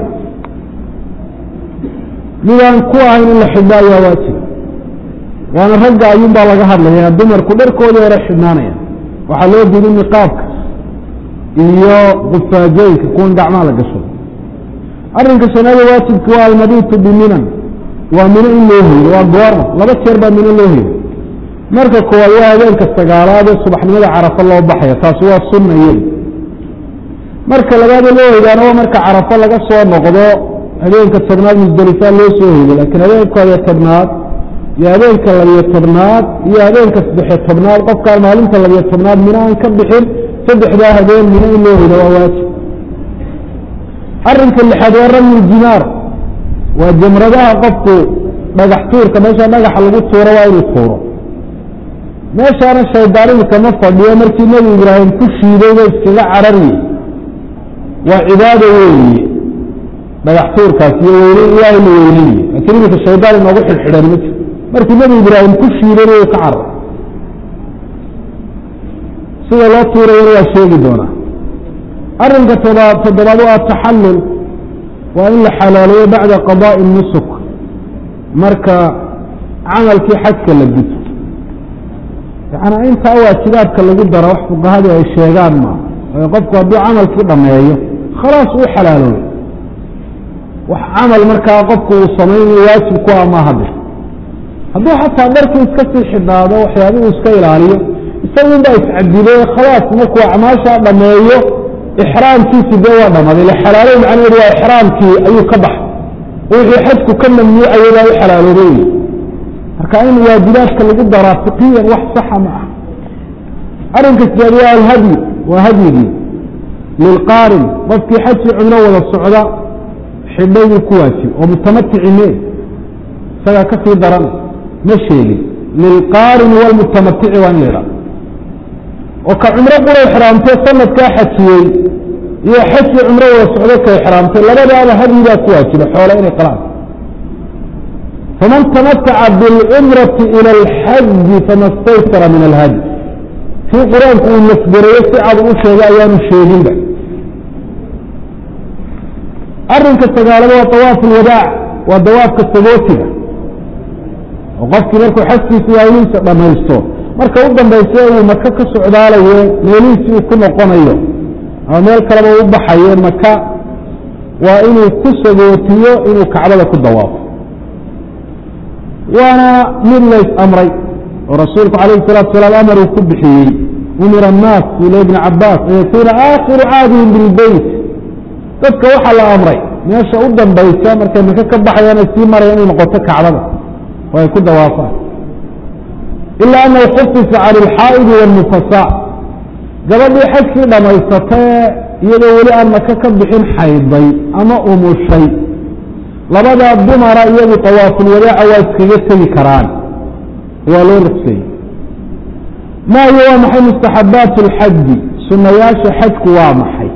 Speaker 1: midaan ku ahayn in la xidho ayaa waajib waana ragga ayuun baa laga hadlaya dumarku dharkoodii hore xidhnaanaya waxaa loo diiday niqaabka iyo qufaajooyinka kuwan gacmaha la gasho arrinka shanaada waajibki waa almabitu biminan waa mino in loo hoydo waa goorma laba jeer baa mino loo hoydo marka koowaad waa habeenka sagaalaad ee subaxnimada carafa loo baxaya taasi waa sunna iyada marka labaada loo hoydaana waa marka carafa laga soo noqdo habeenka tobnaad musdalifaa loo soo hoydo laakiin habeenka horiyo tobnaad iyo habeenka labiyo tobnaad iyo habeenka saddexiyo tobnaad qofkaan maalinta labiyo tobnaad mino aan ka bixin saddexdaa habeen mino in loo hoydo waa waajib arrinka lixaad waa ramyi jimaar waa jamradaha qofku dhagax tuurka meesha dhagaxa lagu tuuro waa inuu tuuro meeshaana shaydaanidu kama fadhiyo markii nebi ibraahim ku shiiday ba iskaga carariyey waa cibaado weeye dhagax tuurkaas iyo weyne ilaahay la weyneynayo laakiin iminka shaydaan inoogu xidhxidhan ma jiro markii nebi ibraahim ku shiidayna wuu ka carar sida loo tuurayana waa sheegi doonaa arrinka toba toddobaad waa taxallul waa in la xalaaleeyo bacda qadaa'i nusuk marka camalkii xajka la guto yaana intaa waajibaadka lagu daro wax fuqahadu ay sheegaan maa waayo qofku hadduu camalkii dhameeyo khalaas uu xalaaloobay wax camal markaa qofku uu samaynayo waajib ku ah maaha de hadduu xataa dharkii iska sii xidhnaado waxyaabihuu iska ilaaliyo isagun baa iscadilay khalaas markuu acmaashaa dhameeyo ixraamkiisi dee waa dhamaday ila xalaalow macnaheedu waa ixraamkii ayuu ka baxay wixii xajku ka mamnuucayay baa u xalaaloobay marka in waajibaadka lagu daraa fiqiyan wax saxa ma ah arrinka sideed waa alhadyi waa hadyigii lilqaarin qofkii xajkii cumro wada socda xidhayduu ku waajib oo mutamaticiine isagaa ka sii daran ma sheegin lilqaarini walmutamatici waa in la idhaha oo ka cumro qura ixraamtay sanadkaa xajiyey iyo xajkii cumro wada socdo ka ixraamtay labadaaba hadyi baa ku waajiba xoola inay qalaan faman tamataca biاlcumrati ilى اlxaji fama staysara min alhadyi kii qur-aanku uu nasgareeyo si cad u sheegay ayaanu sheeginba arinka sagaalada waa dawaaf اlwadaac waa dawaafka sagootiga oo qofkii markuu xajkiisa waaylihiisa dhamaysto marka u dambaysa uu maka ka socdaalayo meelihiisi uu ku noqonayo ama meel kaleba u baxayo maka waa inuu ku sagootiyo inuu kacbada ku dawaafo waana mid lays amray oo rasuulku calayhi الsalatu salaam amar uu ku bixiyey umira الnaas ila ibni cabaas an yakuuna aakhiru caadihim bilbeyt dadka waxaa la amray meesha u dambaysa markay maka ka baxayaan ay sii maraya inay noqoto kacbada oo ay ku dawaafaan ila anahu khufisa can ilxaa'idi wاlnufasaa gabadhii xajkii dhammaysatee iyadoo weli aan maka ka bixin xayday ama umushay labadaa dumara iyagu tawaafulwadaaca waa iskaga tegi karaan waa loo ruqseeyey ma hiyo waa maxay mustaxabaat اlxaji sunayaasha xajku waa maxay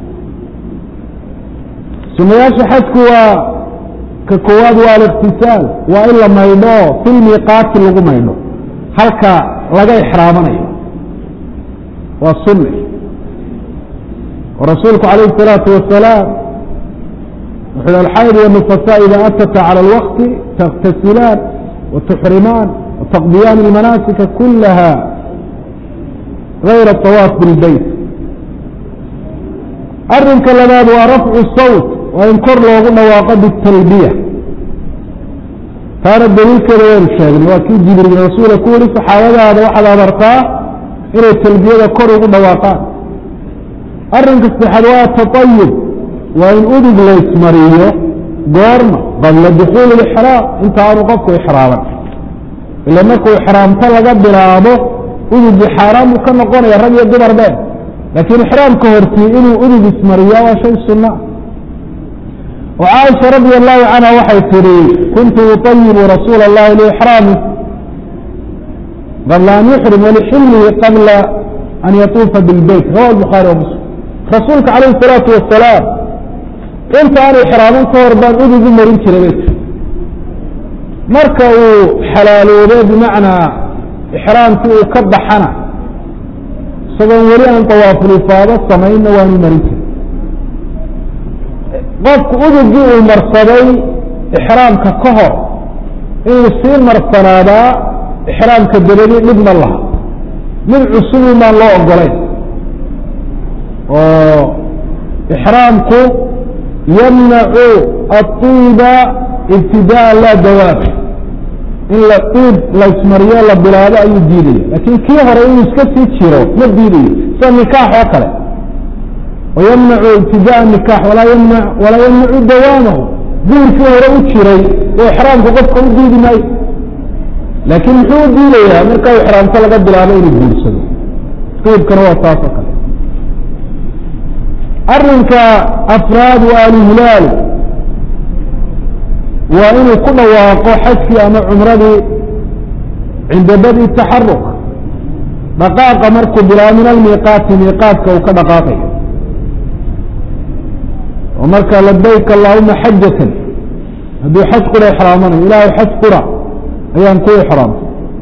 Speaker 1: sunayaasha xajku waa ka koowaad waa aliktisaal waa in la maydho fi lmiiqaati lagu maydho halka laga ixraamanayo waa sunne oo rasuulku calayhi الsalaatu wasalaam wuxu alxayd wالنufasaa ida atata calى اlwaqti takhtasilaan watuxrimaan wataqdiyaan اlmanaasika kulaha gayra الطawaaf biاlbeyt arinka labaad waa rafcu sawt waa in kor loogu dhawaaqo bitalbiya taana daliilkeeda waynu sheegnay waa kii jibriil rasuula ku yihi saxaabadaada waxaad amartaa inay talbiyada kor ugu dhawaaqaan arinka saddexaad waa taطayub waa in udug laysmariyo goorma qabla dukuuli اlixraam inta aanu qofku ixraaman ila markuu ixraamto laga bilaabo udugii xaaraan buu ka noqonaya rag iyo dumar be laakiin ixraamka hortii inuu udug ismariya waa shay sunna oo caaisha radi allahu canha waxay tihi kuntu uطayibu rasuula اllahi lixraami qabla an yuxrim walixilmihi qabla an yatuufa bilbeyt rawa bukhaari wa muslim rasuulka calayhi salaatu wasalaam inta aan ixraaman ka hor baan udugu marin jiray bay tir marka uu xalaaloobay bimacnaa ixraamkii uu ka baxana isagoon weli aan dawaafulifaado samaynna waanu marin jiray qofku udugii uu marsaday ixraamka ka hor inuu sii marsanaadaa ixraamka dabadi dhib ma laha mid cusubun baan loo ogolayn oo ixraamku yamnacu aطiiba ibtidaan laa dawaama in la iib laysmariyo la bilaabo ayuu diidaya laakiin kii hore inuu iska sii jiro ma diidayo sida nikaax oo kale wayamnacu ibtidaa nikaax walaa yamna walaa yamnacu dawaamahu guurkii hore u jiray oo ixraamku qofka u diidi maayo laakiin muxuu u diidayaa marka u ixraamto laga bilaabo inuu guursado qiibkana waa taas oo kale arinka afraad waa alhilaal waa inuu ku dhawaaqo xajkii ama cumradii cinda badi taxaruk dhaqaaqa markuu bilaabo min almiiqaati miiqaatka uu ka dhaqaaqayo oo marka labayk allahuma xajatan hadduu xaj qura ixraamanayo ilaahay xaj qura ayaan ku ixraamtay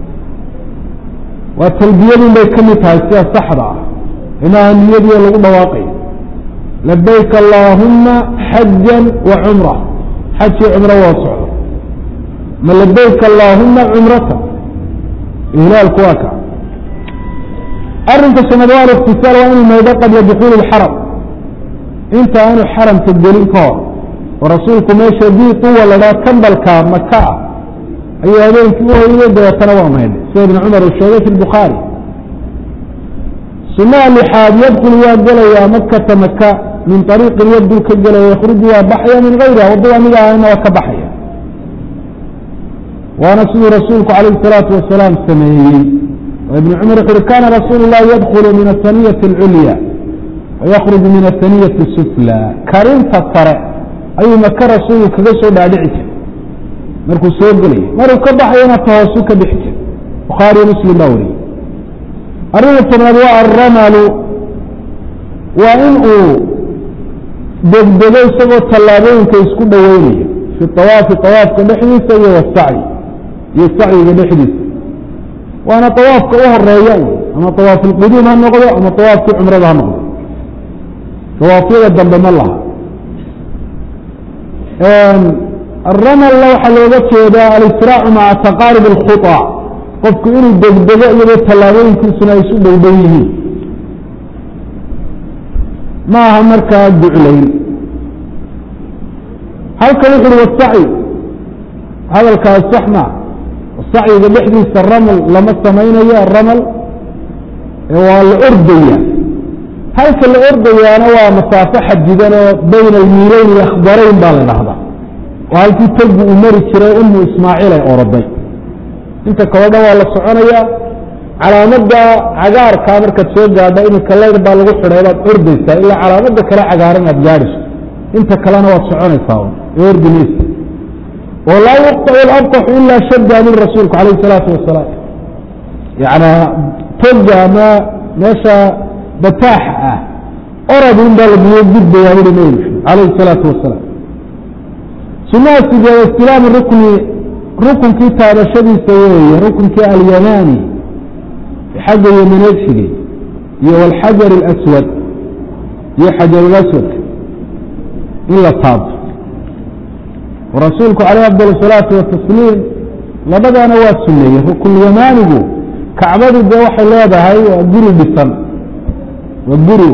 Speaker 1: waa talbiyadun bay ka mid tahay sida saxda ah inaha niyadiio lagu dhawaaqayo labayk allaahuma xajan wa cumra xajii cumro waa socdo ma labayk allaahuma cumrata ihlaalku waa ka arinka shanaad waa aliktisaal waa inuu maydo qabla dukuuli اxaram inta aanu xaramka gelin ka hor oo rasuulku meesha dii tuwa ladhaa kambalka maka ah ayuu habeenkii u hoyday dabeetana waa maydhay sida ibn cumar uu sheegay fi bukhaari sunaha lixaad yadkulu waa gelayaa makata maka min ariiqin yaduu ka gelaya yakruju waa baxaya min gayriha waddada amiga ahayna waa ka baxaya waana siduu rasuulku calayh salaatu wasalaam sameeyey oo ibn cumar wuxu uhi kana rasuulu llahi yadkulu min asaniyati alculya wayakruju min asaniyati sufla karinta sare ayuu maka rasuulku kaga soo dhaadhici jiray markuu soo gelaya maruu ka baxayana tahoosu ka bixi jiray bukhaariyo muslim baa wariyey arrinka tobnaad waa alramalu waa in uu degdego isagoo tallaabooyinka isku dhoweynayo fi awaafi awaafka dhexdiisa iyo wasacyi iyo sacyiga dhexdiisa waana awaafka u horeeya ama awaaf alquduum ha noqdo ama awaafkii cumrada ha noqdo awaafyada dambe ma laha aramalna waxaa looga jeedaa alisraacu maca taqaarib alkhuطa qofku inuu degdego iyadoo tallaabooyinkiisuna ay isu dhow dhow yihiin ma aha markaa guclayn halkan wuxu uhi wasacyi hadalkaas sax maa sacyiga dhexdiisa ramal lama samaynayo aramal waa la ordaya halka la ordayaana waa masaafo xadidan oo bayna almiileyn iyo akhdarayn baa la dhahdaa oo halkii tegu uu mari jiray umu ismaaciil ay oroday inta kaloo dhan waa la soconayaa calaamada cagaarkaa markaad soo gaadha iminka layr baa lagu xidhay baad ordaysaa ilaa calaamada kale cagaaran aad gaadhayso inta kalena waad soconaysaa ee ordi maysa oo laa yuqطacu labqaxu ilaa shadda min rasuulku calayh salaatu wasalaam yana toga ama meesha bataaxa ah orad in baa laguga gudbayaa uri nebi maxamed calayhi salaatu wasalaam sunaha sideed istilaamu rukni rukunkii taabashadiisa weeye rukunkii alyamaani xagga yamaneed xigay iyo walxajar اlaswad iyo xajarulaswadka in la taabto rasuulku calayh afdal الsalaatu watasliim labadana waa suneeyey rukun yamaanigu kacbadu dee waxay leedahay waa guri dhisan waa guri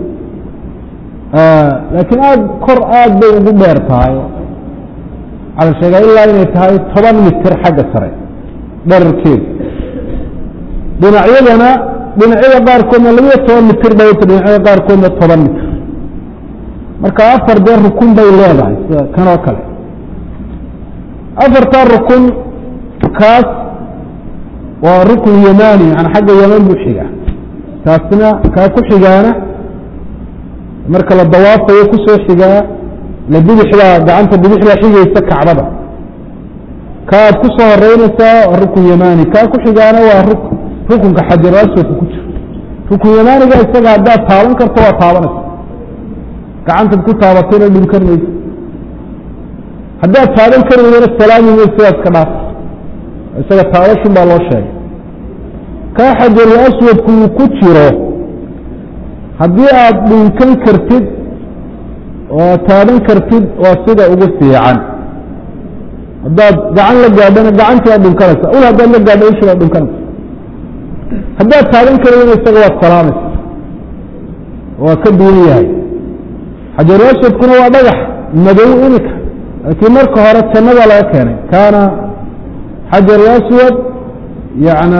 Speaker 1: laakiin aad kor aad bay ugu dheer tahay waxaa la sheegaa ilaa inay tahay toban mitir xagga sare dherarkeeda dhinacyadana dhinacyada qaarkoodna labiyo toban mitir dhawta dhinacyada qaarkoodna toban mitir marka afar dee rukun bay leedahay sida kan oo kale afartaa rukun kaas waa rukun yamani yani xagga yaman buu xigaa kaasna kaa ku xigaana marka la dawaafayo kusoo xigaa la bidixdaa gacanta bidixdaa xigaysa kacbada ka aad ku soo horeynaysaa waa rukun yamani kaa ku xigaana waa rukunka xajaru aswadka ku jiro rukun yamaaniga isaga haddaad taaban karto waa taabanaysa gacantaad ku taabatayna dhunkan mayso haddaad taaban kari weydana salaami mayso sidaas ka dhaaf isaga taabashun baa loo sheegay kaa xajarul aswadku uu ku jiro haddii aada dhunkan kartid oo taaban kartid waa sida ugu fiican haddaad gacan la gaadhana gacantii waad dhunkanaysa ul haddaad la gaadho ushi waad dhunkanaysa haddaad taaban karayna isaga waad salaamaysa waa ka duwan yahay xajarul aswadkuna waa dhagax madow imika laakiin marka hore jannada laga keenay kaana xajarul aswad yana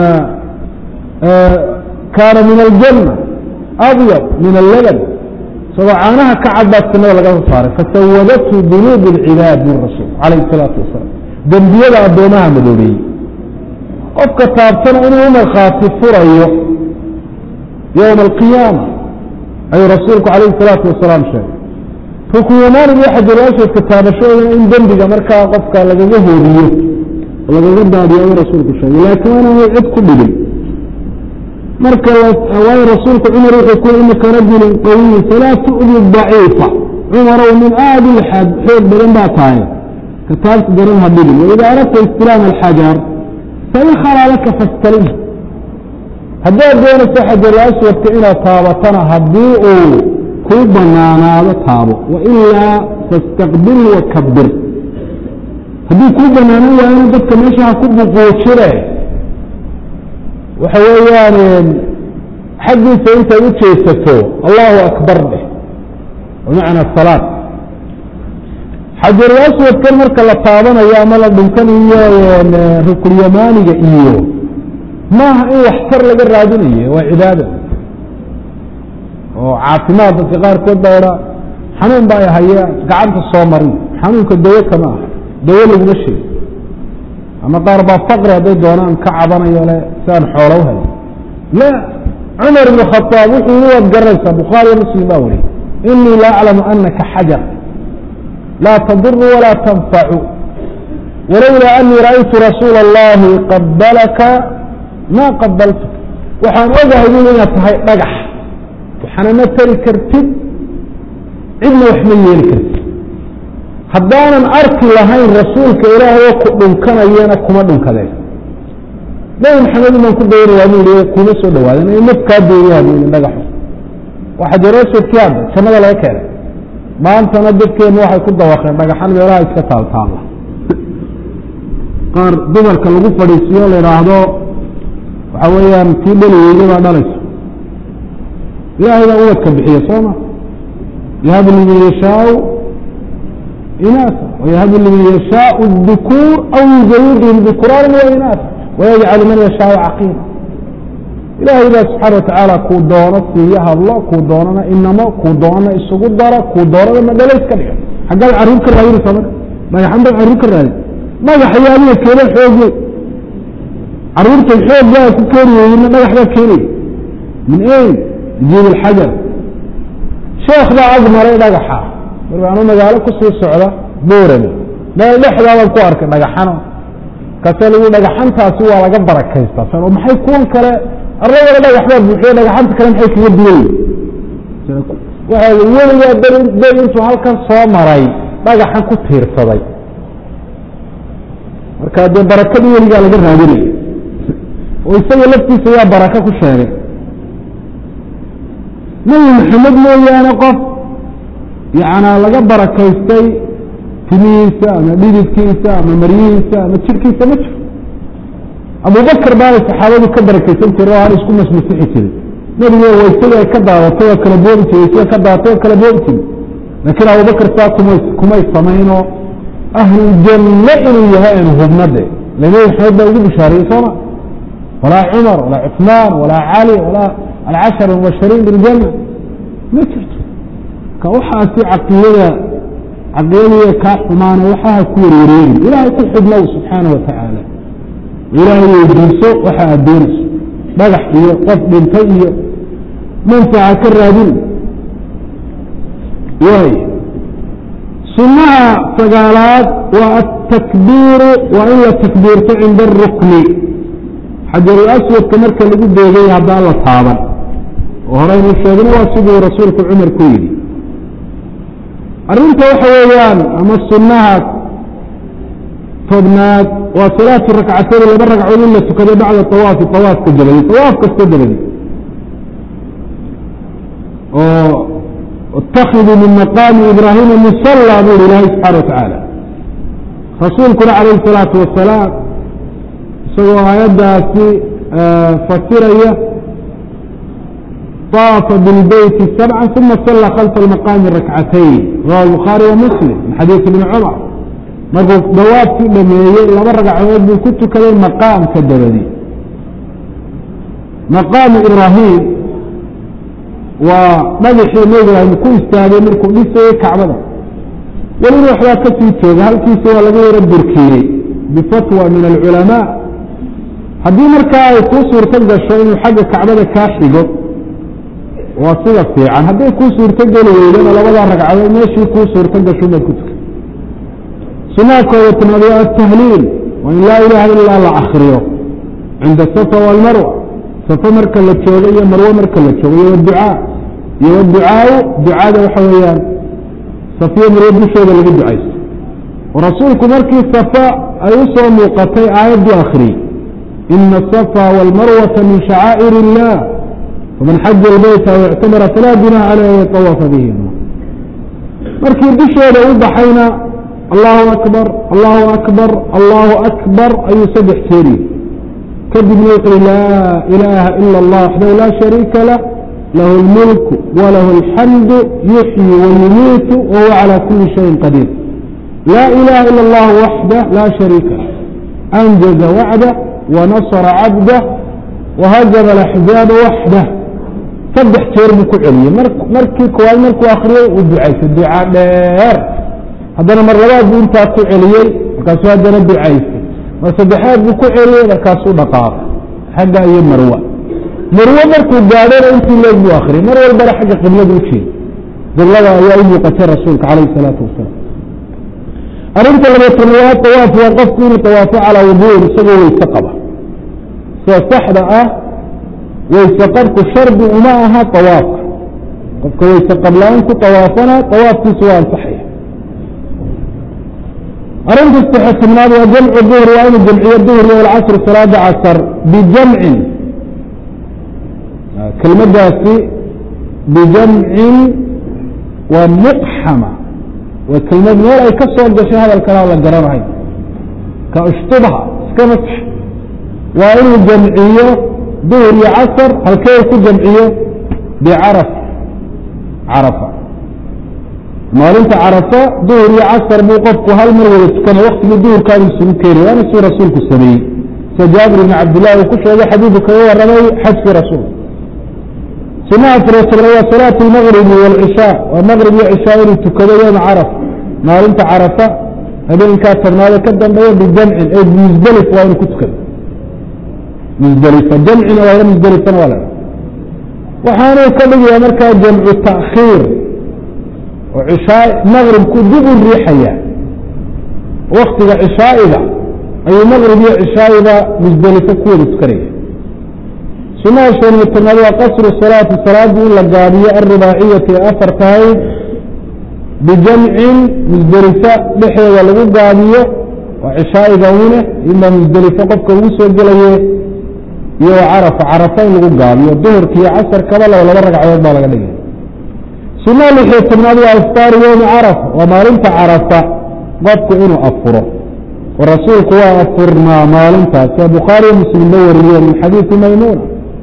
Speaker 1: kaana min aljanna abyad min allaban isagoo caanaha ka cad baa jannada laga soo saaray fasawadathu dunuub اlcibaad min rasuul calayh الsalaatu wasalaam dembiyada addoomaha madoobeeyey qofka taabtana inuu u markhaati furayo yowma alqiyaama ayuu rasuulku calayh الsalaatu wasalaam sheegay rukuyamaaniga iyo xajaraswadka taabashadooda in dembiga markaa qofka lagaga hoodiyo lagaga daadiyo ayuu rasuulku sheegay laakiin waa inaanay cid ku dhigin marka waayo rasuulku cumar wuxuu ku inaka rajulun qawiy falaa tu'di daciifa cumarow min aadi lxad xoog badan baa tahay kataabta daran ha dhigin waida aradta istilaam alxajar fain khalaa laka fastalim haddaad doonayso xajarul aswadka inaad taabatana haddii uu kuu banaanaado taabo wailaa fastaqbil wakabir haddii kuu banaanan waayana dadka meesha ha ku buquujire waxa weeyaan xaggiisa intaad u jeesato allahu akbar dheh bimacna salaad xajarul aswadkan marka la taabanayo ama la dhunkanayo rukulyamaaniga iyo maaha in waxtar laga raadinayo waa cibaada oo caafimaad dadka qaarkood baa idhaa xanuun baa ay haya gacanta soo marin xanuunka dawo kama aha dawo laguma sheego ama qaar baa faqri hadday doonaan ka cabanayo le si aan xoola u hay la cumar ibn khaaab wuxuu yii waad garanaysaa bukhaariyo muslim baa weriy inii la aclamu anaka xajar laa taduru walaa tanfacu walowlaa anii ra'aytu rasuula اllahi qabalaka ma qabaltuk waxaan ogahay bui inaad tahay dhagax waxaana ma tari kartid cidna wax ma yeeli kartid haddaanan arki lahayn rasuulka ilaahayoo ku dhunkanayana kuma dhunkadeen nabi maxamedin baan ku daynayaa bu i kuma soo dhawaaden in naf kaa dooyaha bu i dhagaxo waa xajaraswadkii hadda jannada laga keenay maantana dadkeenu waxay ku dawaqeen dhagaxan meelaha iska taaltaala qaar dumarka lagu fadhiisiyo la idhaahdo waxa weeyaan kii dhali weyne baa dhalayso ilaahay baa ubadka bixiya sooma yahabu liman yashaau inaasa wayahabu liman yashaau dukuur aw yuzawijhum dukuraanan wa inaasa wayajcalu man yashaau caqiima ilaahay baa subxaana watacaala kuu doono siiyo hadlo kuu doonana inamo kuu doonana isugu daro kuu doonana madhalo iska dhiga xaggaad carruur ka raadinaysaa marka dhagaxan baad carruur ka raadin dhagaxa yaaliya keena xooge carruurtay xoog baa ku keeni weyna dhagax baa keenaya min ayn jiib alxajar sheekh baa ag maray dhagaxa markaanu magaalo kusii socda boorame meel dhexdaabaan ku arkay dhagaxano kase lagu dhagaxantaasi waa laga barakaystaa san maxay kuwan kale arladana dhagax baa buuxiyo dhagaxanta kale maxay kaga duwan waxa weligaa beri intuu halkan soo maray dhagaxan ku tiirsaday marka dee barakadii weligaa laga raadinaya oo isaga laftiisa yaa baraka ku sheegay nabi maxamed mooyaane qof yanaa laga barakaystay timihiisa ama dhididkiisa ama maryihiisa ama jirkiisa ma jiro abubakr baanay saxaabadu ka barakaysan jire oo aan isku masmasixi jirin nebiga waysada ay ka daadatay oo kala boobi jiray sida ka daadatay oo kala boobi jiray laakiin abubakr saa kumay kumay samaynoo ahluljanne inuu yahay aanu hubnade le nebi maxamed baa ugu bishaariyey sooma walaa cumar walaa cuثmaan walaa cali walaa alcashar mubashariin biاljanna ma jirto ka waxaasi caqiidada caqiidadiiya kaa xumaana waxaha ku warwareegin ilaahay ku xidhnow subxaana wa tacaala ilaahay weydiiso waxa aad doonayso dhagax iyo qof dhintay iyo manfaca ka raadin waay sunaha sagaalaad waa atakbiiru waa in la takbiirto cinda arukni xajarul aswadka marka lagu beegay haddaan la taaban oo horeynu sheegna waa siduu rasuulku cumar ku yidhi arrinta waxa weeyaan ama sunnaha tobnaad waa salaatu rakcatayn laba ragcood in la tukado bacda awaafi awaafka dabadi awaaf kasta dabadi oo اtakiduu min maqaami ibraahima musala bu hi ilaahay subxana watacaala rasuulkuna calayh الsalaatu wasalaam isagoo aayaddaasi fasiraya طaafa bilbeyti sabca uma sala khalfa almaqaami rakcatayn rawa bukhaari wa muslim min xadiisi ibni cumar markuu dawaafkii dhameeyey laba ragcadood buu ku tukaday maqaamka dabadi maqaamu ibraahim waa dhagaxii nebi ibraahim ku istaagay markuu dhisayey kacbada welina waxbaa ka sii jooga halkiisa waa laga yaro burkiyey bifatwa min alculamaa haddii markaa ay kuu suurto gasho inuu xagga kacbada kaa xigo waa sida fiican hadday kuu suurto geli weydana labadaa ragcadood meeshii kuu suurto gasho baad ku tukay sunaha kooda tanaad waa atahliil waa in laa ilaha ilaa la akriyo cinda safa walmarwa safo marka la joogo iyo marwo marka la joogo iyo waducaa iyo waducaau ducada waxa weeyaan safiyo marwo dushooda lagu ducaysto oo rasuulku markii safa ay u soo muuqatay aayaddu akhriyey ina asafa walmarwata min shacaa'ir illah faman xaja albayta aw ictamara falaa junaha caleyh an yatawafa bihima markii dushooda u baxayna allahu akbar allahu akbar allahu akbar ayuu saddex jeeriye kadibna wuxuui laa ilaaha ila اllah waxdahu laa shariika lah lahu اlmulku walahu اlxamdu yuxyi wayumiitu wahuwa calى kuli shayin qadiir laa ilaha ila اllah waxdah laa shariika lah anjaza wacdah wanasra cabdah wahazama alaxzaaba waxdah saddex jeer buu ku celiyey markii koowaad markuu akriyey uu ducaysay duca dheer haddana mar labaad buu intaa ku celiyey markaasuu haddana ducaysay mar saddexaad buu ku celiyey markaasuu dhaqaaqay xagga iyo marwa marwo markuu gaadhona intii leeg buu akriyay mar walbana xagga qiblada u jeeda qiblada ayaa u muuqatay rasuulka calayh salaatu wasalaam arrinta labatanaad tawaaf waa qofku inuu tawaafo calaa wuduun isagoo weyse qaba sida saxda ah weyse qabku shardi uma aha tawaafka qofka weyse qabla-aan ku tawaafana tawaafkiisu waa ansaxaya arrinta istixsibnaad waa jamcu duhri waa inuu jamciyo duhri walcasri salaada casar bijamcin kelmadaasi bijamcin waa muqxama waa kelmad meel ay ka soo gashay hadalkana la garanahay ka ushtubha iska masax waa inuu jamciyo duhur iyo casar halkee ku jamciyo bicaraf carafa maalinta carafa duhur iyo casar buu qofku hal mar wada tukanay waktigii duhurkaanu isugu keenay waana suu rasuulku sameeyey sida jaabir ibn cabdillahi uu ku sheegay xadiidu kaga warramay xajkii rasuulka sunaha furasabna waa salaatu lmagribi waalcishaa waa maqrib iyo cishaa inuu tukado yowma carafa maalinta carafa habeenkaa tobnaade ka dambeeya bijamcin ee musdelif waa inuu ku tukado musdelifa jamcina waa musdelifana waa la waxaanuu ka dhigayaa markaa jamcu ta'khiir oo cishaa maqribku dib u riixaya waktiga cishaa'iga ayuu maqrib iyo cishaa'iga musdelifo ku wada tukanaya sunaha shan iyo tobnaad waa qasru salaati salaadii in la gaabiyo alribaaciyati ee afar tahay bijamcin musdelifo dhexeeda lagu gaabiyo waa cishaa'iga une ima musdelifo qofka ugu soo gelaye iyo carafa carafa in lagu gaabiyo duhurka iyo casarkaba laba laba ragcadood baa laga dhigay sunaha lixiyo tobnaad waa iftaaru yowmi carafa waa maalinta carafa qofku inuu afuro oo rasuulku waa afurnaa maalintaas ee bukhaariyo muslim ba wariyeen min xadiisi maymuuna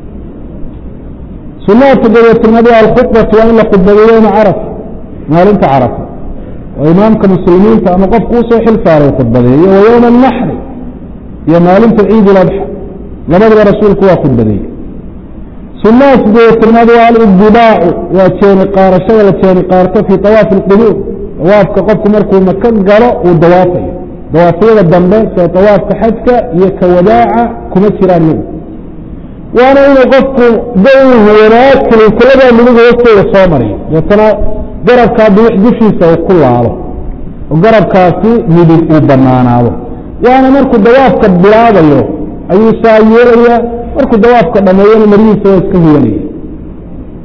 Speaker 1: sunaha toddobiyo tobnaad waa alkhudbatu waa in la khudbayo yowma carafa maalinta carafa oo imaamka muslimiinta ama qofku usoo xil saaray khudbadeeyo iyo wa yowma anaxri iyo maalinta ciid uladxa labadaba rasuulku waa khudbadeeyey sunaha sideeyo tobnaad waa alibdibaacu waa jeeni qaarashada la jeeni qaarto fii awaafi اlquluub dawaafka qofku markuu maka galo uu dawaafayo dawaafyada dambe sida dawaafka xajka iyo ka wadaaca kuma jiraan mid waana inuu qofku dawhu wanaagkali kuladaa midiga hoftooda soo mariyo deetana garabkaa bidix dushiisa uu ku laabo oo garabkaasi midig uu banaanaado waana markuu dawaafka bilaabayo ayuu saa yeelaya markuu dawaafka dhameeyana marihiisa waa iska huwanaya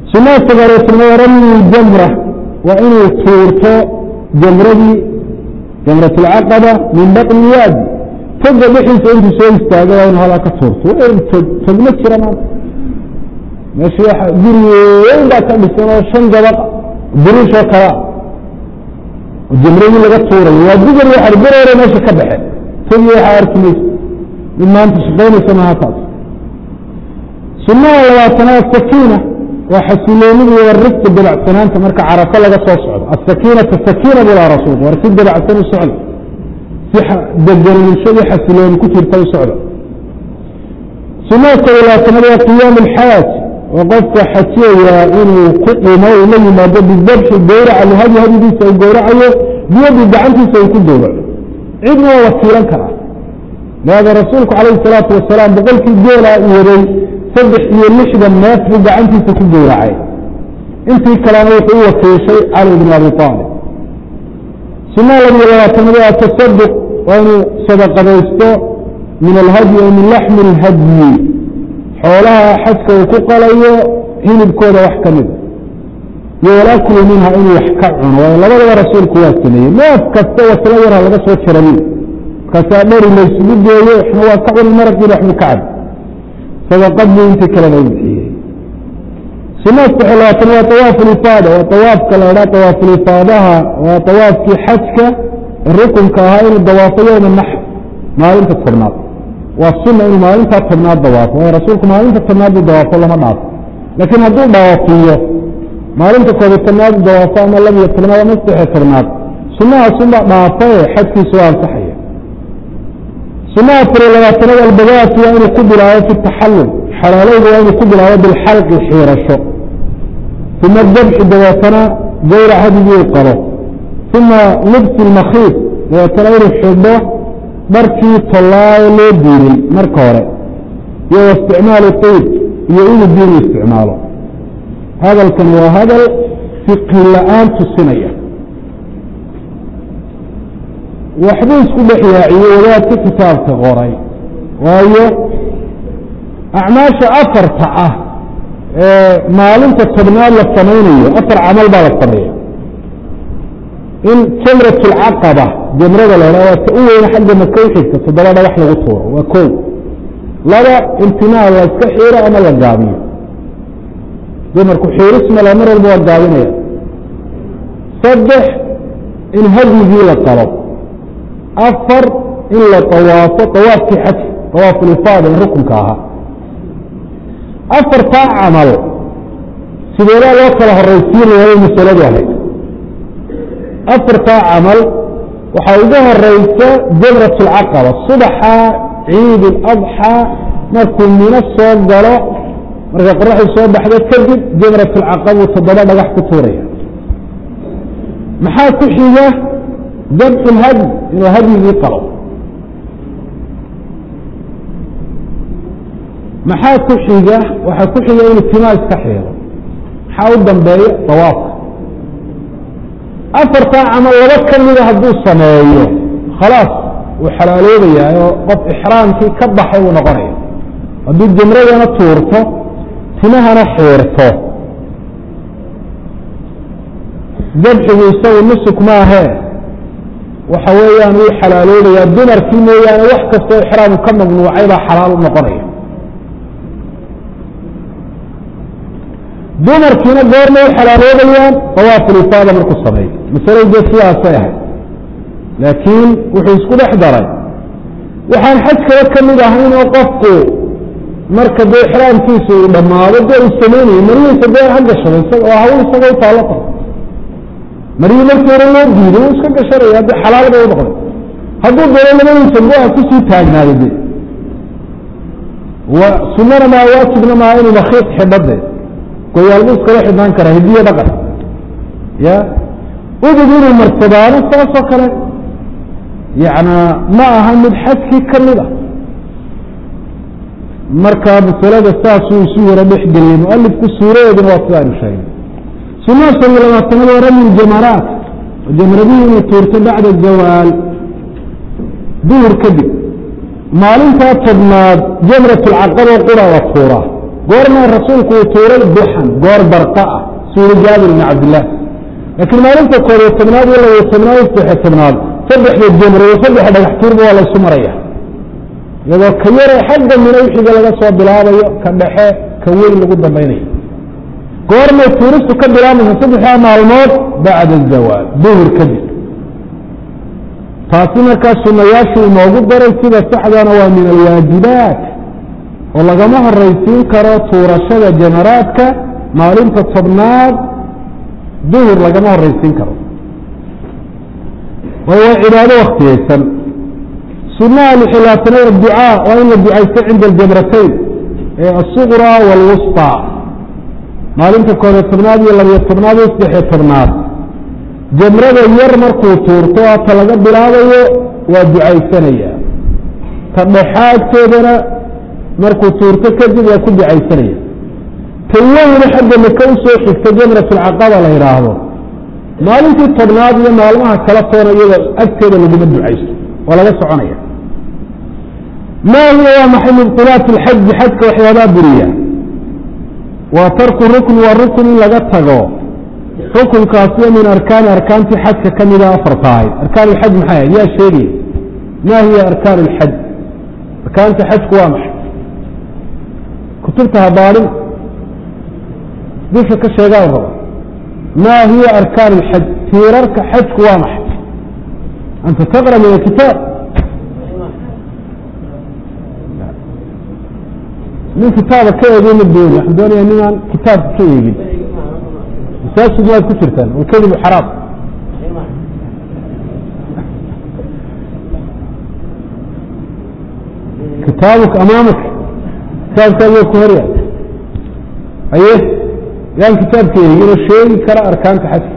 Speaker 1: sunnaha sagaareetnimada ramyi jamra waa inuu tuurto jamradii jamratulcaqaba min batni waadi toga dhixiisa intuu soo istaaga waa inu halaa ka tuurto tog tog ma jira maanta meesha waa guri weyn baa ka dhisan oo shan gabaq buruushoo kalea oo jamradii laga tuurayo waa dugar waxar bereere meesha ka baxeen togi waxaa arki maysa mid maanta shaqaynaysa maha taas sunnaha labaatanaad sakiina waa xasiloonida iyo rifka dabacsanaanta marka carafo laga soo socdo asakiinata sakiina bula rasuulku war si dabacsan u socda si degenanshadii xasilooni ku jirta u socda sunnaha koob labaatanaad waa qiyaamu alxaaj oo qofka xajiyayaa inuu ku dhimo uu la yimaado bidabxi gowraca lihadi hadigiisa uu gowracayo biyadi gacantiisa uu ku gowraco cidna waa wakiilan karaa leada rasuulku calayhi salaatu wasalaam boqolkii geelaa waday saddex iyo lixdan neef buu gacantiisa ku gowracay intii kalena wuxuu u wakiishay cali bn abi aalib sunnaha labiyo labaatanaad waa tasaduq waa inuu sadaqadaysto min alhadyi o min laxmi اlhadyi xoolaha xajka uu ku qalayo hilibkooda wax ka mida iyo walaklu minha inuu wax ka cuno waayo labadaba rasuulku waa sameeyey neef kasta wasla yarha laga soo jaranin markaasaa dheri laysugu geeyo waxna waa ka cuni maraqiina waxbu ka cab sadaqad buu intii kalena u bixiyey sunnaha saddex labaatan waa awaafu lifaada waa awaafka la idhaa awaafulifaadaha waa awaafkii xajka rukunka ahaa inuu dawaafo yowma naxr maalinta tobnaad waa sunna inuu maalintaa tobnaad dawaafo waayo rasuulku maalinta tobnaad buu dawaafo lama dhaafo laakiin hadduu dhawaafiyo maalinta koobiy tobnaad dawaafo ama labiyo tobnaad ama saddexiyo tobnaad sunahaasunbaa dhaafae xajkiisu waa ansaxaya sunaha afariyo labaatanaad albadaatu waa inuu ku bilaabo fi taxallul xalaalowda waa inuu ku bilaabo bilxalqi xiirasho uma dabxi dabeetana gawrac hadigii uu qabo uma libsi lmakhiid dabeetana inuu xidho dharkii tollaayo loo diiray marka hore iyo waisticmaalu tiib iyo inuu diinu isticmaalo hadalkan waa hadal fiqhi la-aan tusinaya waxbuu isku dhex yaaciyey wadaadka kitaabka qoray waayo acmaasha afarta ah ee maalinta tobnaad la samaynayo afar camal baa la sameeya in jamrat lcaqaba jamrada la dha waa ta u weyna xagga maka u xigta toddoba dhagax lagu tuuro waa ko laba imtinaa la iska xiiro ama la gaabiyo dumarku xiirismala mar walba waa gaabinaya saddex in hadyigii la qalo afar in la awaafo awaafkii xaj awaafulifaada in rukunka ahaa afartaa camal sideedaa loo kala horaysiinaya masaladu ahayd afartaa camal waxaa ugu horeysa jamrat اlcaqaba subaxa ciid اladxaa markuu mino soo galo markay qoraxdu soo baxdo kadib jamrat اlcaqaba uu toddoba dhagax ku tuuraya maxaa ku xiga dabxu lhadyi inuu hadyigii qalo maxaa ku xiga waxaa ku xiga inuu timaa iska xiiro maxaa u dambeeya dawaafka afartaa camal laba ka mida hadduu sameeyo khalaas wuu xalaaloobayaa oo qof ixraamkii ka baxay uu noqonaya hadduu jamradana tuurto timahana xiirto dabxigu isagu nusuk maahee waxa weeyaan wuu xalaaloobayaa dumarkii mooyaane wax kastoo ixraamu ka mamnuucay baa xalaal u noqonaya dumarkiina goorma u xalaaloobayaan dawaafulifaada markuu sameeyo masaladu dee sidaasay ahayd laakiin wuxuu isku dhex daray waxaan xaj kaba ka mid ahayn oo qofku marka dee ixraamkiisa uu dhammaado dee uu samaynayo marihiisa dee ha gashado oo hawl isaga u taallo tahay marihii markii hore loo diiday wuu iska gashanaya haddii xalaal bay u noqday hadduu doono labadiisa go-a kusii taagnaado de sunana maa waajibna maa inuu makiis xidho de goyaal buu iskala xidhnaan karaa hidiyo dhaqan ya udug inuu marsadaano saasoo kale yana ma aha mid xajkii ka mid a marka masalada saasuu isu yaro dhexgeliyey mualifku suuradeeduna waa sida aynu sheegay sunnaha shan iyo labaatanad waa ramy jamaraat jamradihii inuu tuurto bacda zawaal duhur kadib maalintaa tobnaad jamrat lcaqaba qura la tuuraa goormaa rasuulku uu tuuray duxan goor barqa ah suuri jaabir ibn cabdillaah laakiin maalinta koob iyo tobnaad iyo labaiyo tobnaad iyo saddexiyo tobnaad saddexda jamr iyo saddexa dhagax tuurba waa laysu maraya iyadoo ka yare xagga mina wixiga laga soo bilaabayo ka dhexe ka weyn lagu dambaynayo goormay tuuristu ka bilaabaysa saddexdaa maalmood bacda azawaal duhur kadib taasi markaa sunayaashu inoogu daray sida saxdana waa min alwaajibaat oo lagama horaysiin karo tuurashada jamaraadka maalinta tobnaad duhur lagama horaysiin karo waayo waa cibaado waktiyeysan sunaha lixilaatanayn adducaa waa in la ducaysto cinda aljamratayn ee asuqra waalwusطى maalinta koobiyo tobnaad iyo labiyo tobnaad iyo saddexiyo tobnaad jamrada yar markuu tuurto ta laga bilaabayo waa ducaysanaya ta dhexaadteedana markuu tuurto kadib waa ku ducaysanaya ta weyna xagga maka usoo xigta jamrat alcaqaba la yidhaahdo maalintii tobnaad iyo maalmaha kala toona iyadoo agteeda laguma ducaysto waa laga soconaya maa hiya waa maxay mubtilaat lxaji xajka waxyaabaa buriya waa tarku rukn waa rukn in laga tago rukunkaasiyo min arkaani arkaantii xajka ka mida afarta ahayd arkaan lxaj maxay ahayd yaa sheegaya maa hiya arkaan lxaj arkaanta xajku waa maxay kutubta habaadhin dusha ka sheegaa raba maa hiya arkaan lxaj tiirarka xajku waa maxay anta taqra min alkitaab nin kitaaba ka eegay ma dooni waxaan doonaya ninaan kitaabka ka eegin masaajid waad ku jirtaan walkadibu xaraam kitaabuka amaamaka kitaabkaaga ku hor yahay aye yaan kitaabka eegin oo sheegi kara arkaanta xajka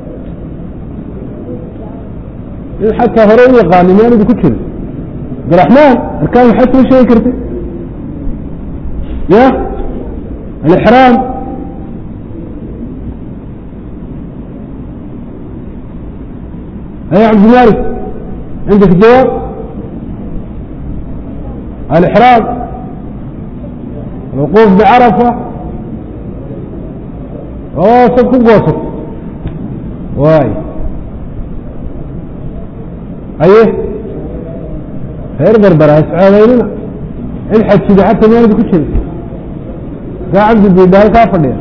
Speaker 1: in xataa hore u yaqaani miyaan idinku jirin abdiraxmaan arkaan xaj ma sheegi karti ya alixraam أي عبد المالك عندك جواب الإحرام الوقوف بعرفة واسط وسط واي أيه خير بربرة اسعاديننا الحج كده حتى ما يدك كل ده عبد البيداية كافر يعني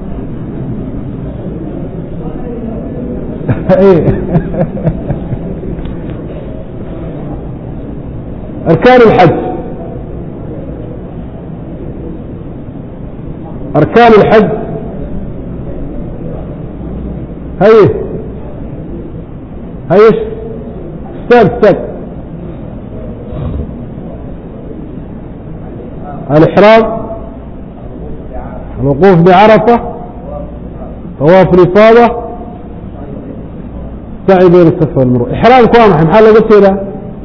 Speaker 1: أركان الحج أركان الحج هاي هايش استاذ استاذ الإحرام الوقوف بعرفة طواف الإفاضة سعي بين الصفا والمروة إحرام كوامح محل قلت له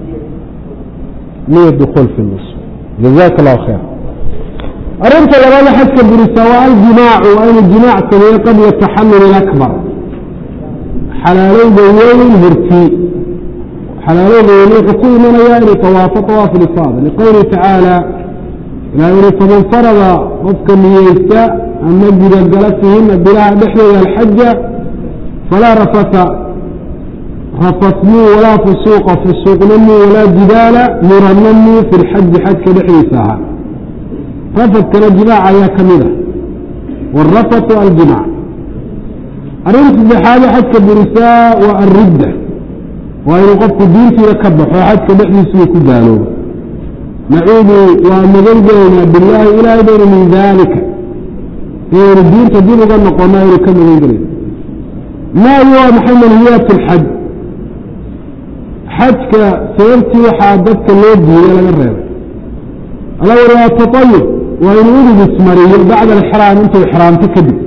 Speaker 1: نية الدخول في النص جزاك الله خير أرنت لغاية حتى برسواء الجماع وأن الجماع سنية قبل التحمل الأكبر حلالين بيوين هرتي حلالين بيوين حكوم من يعني طواف طواف الإفاضة لقوله تعالى لا يريد فمن فرض وفق نيستا أن نجد جلسهن بلا دحية الحجة فلا رفث رفثني ولا فسوق فسوق نمي ولا جدال مرنمي في الحج حج كدحيسها رفث كان جماعة يا كميلة والرفث الجماع أرنت بحالة حج كبرساء والردة وإن قفت دينتي لكبح وحج كدحيسي كدالو نعوذ ونغلقنا بالله إلى دور من ذلك إن الدين تدين ظن قمائل كم غيره ما هو محمد هيات الحج حجك سيرتي وحادتك اللودي إلى الغرب الأول هو التطيب وإن ولد اسمري بعد الإحرام أنت الإحرام تكذب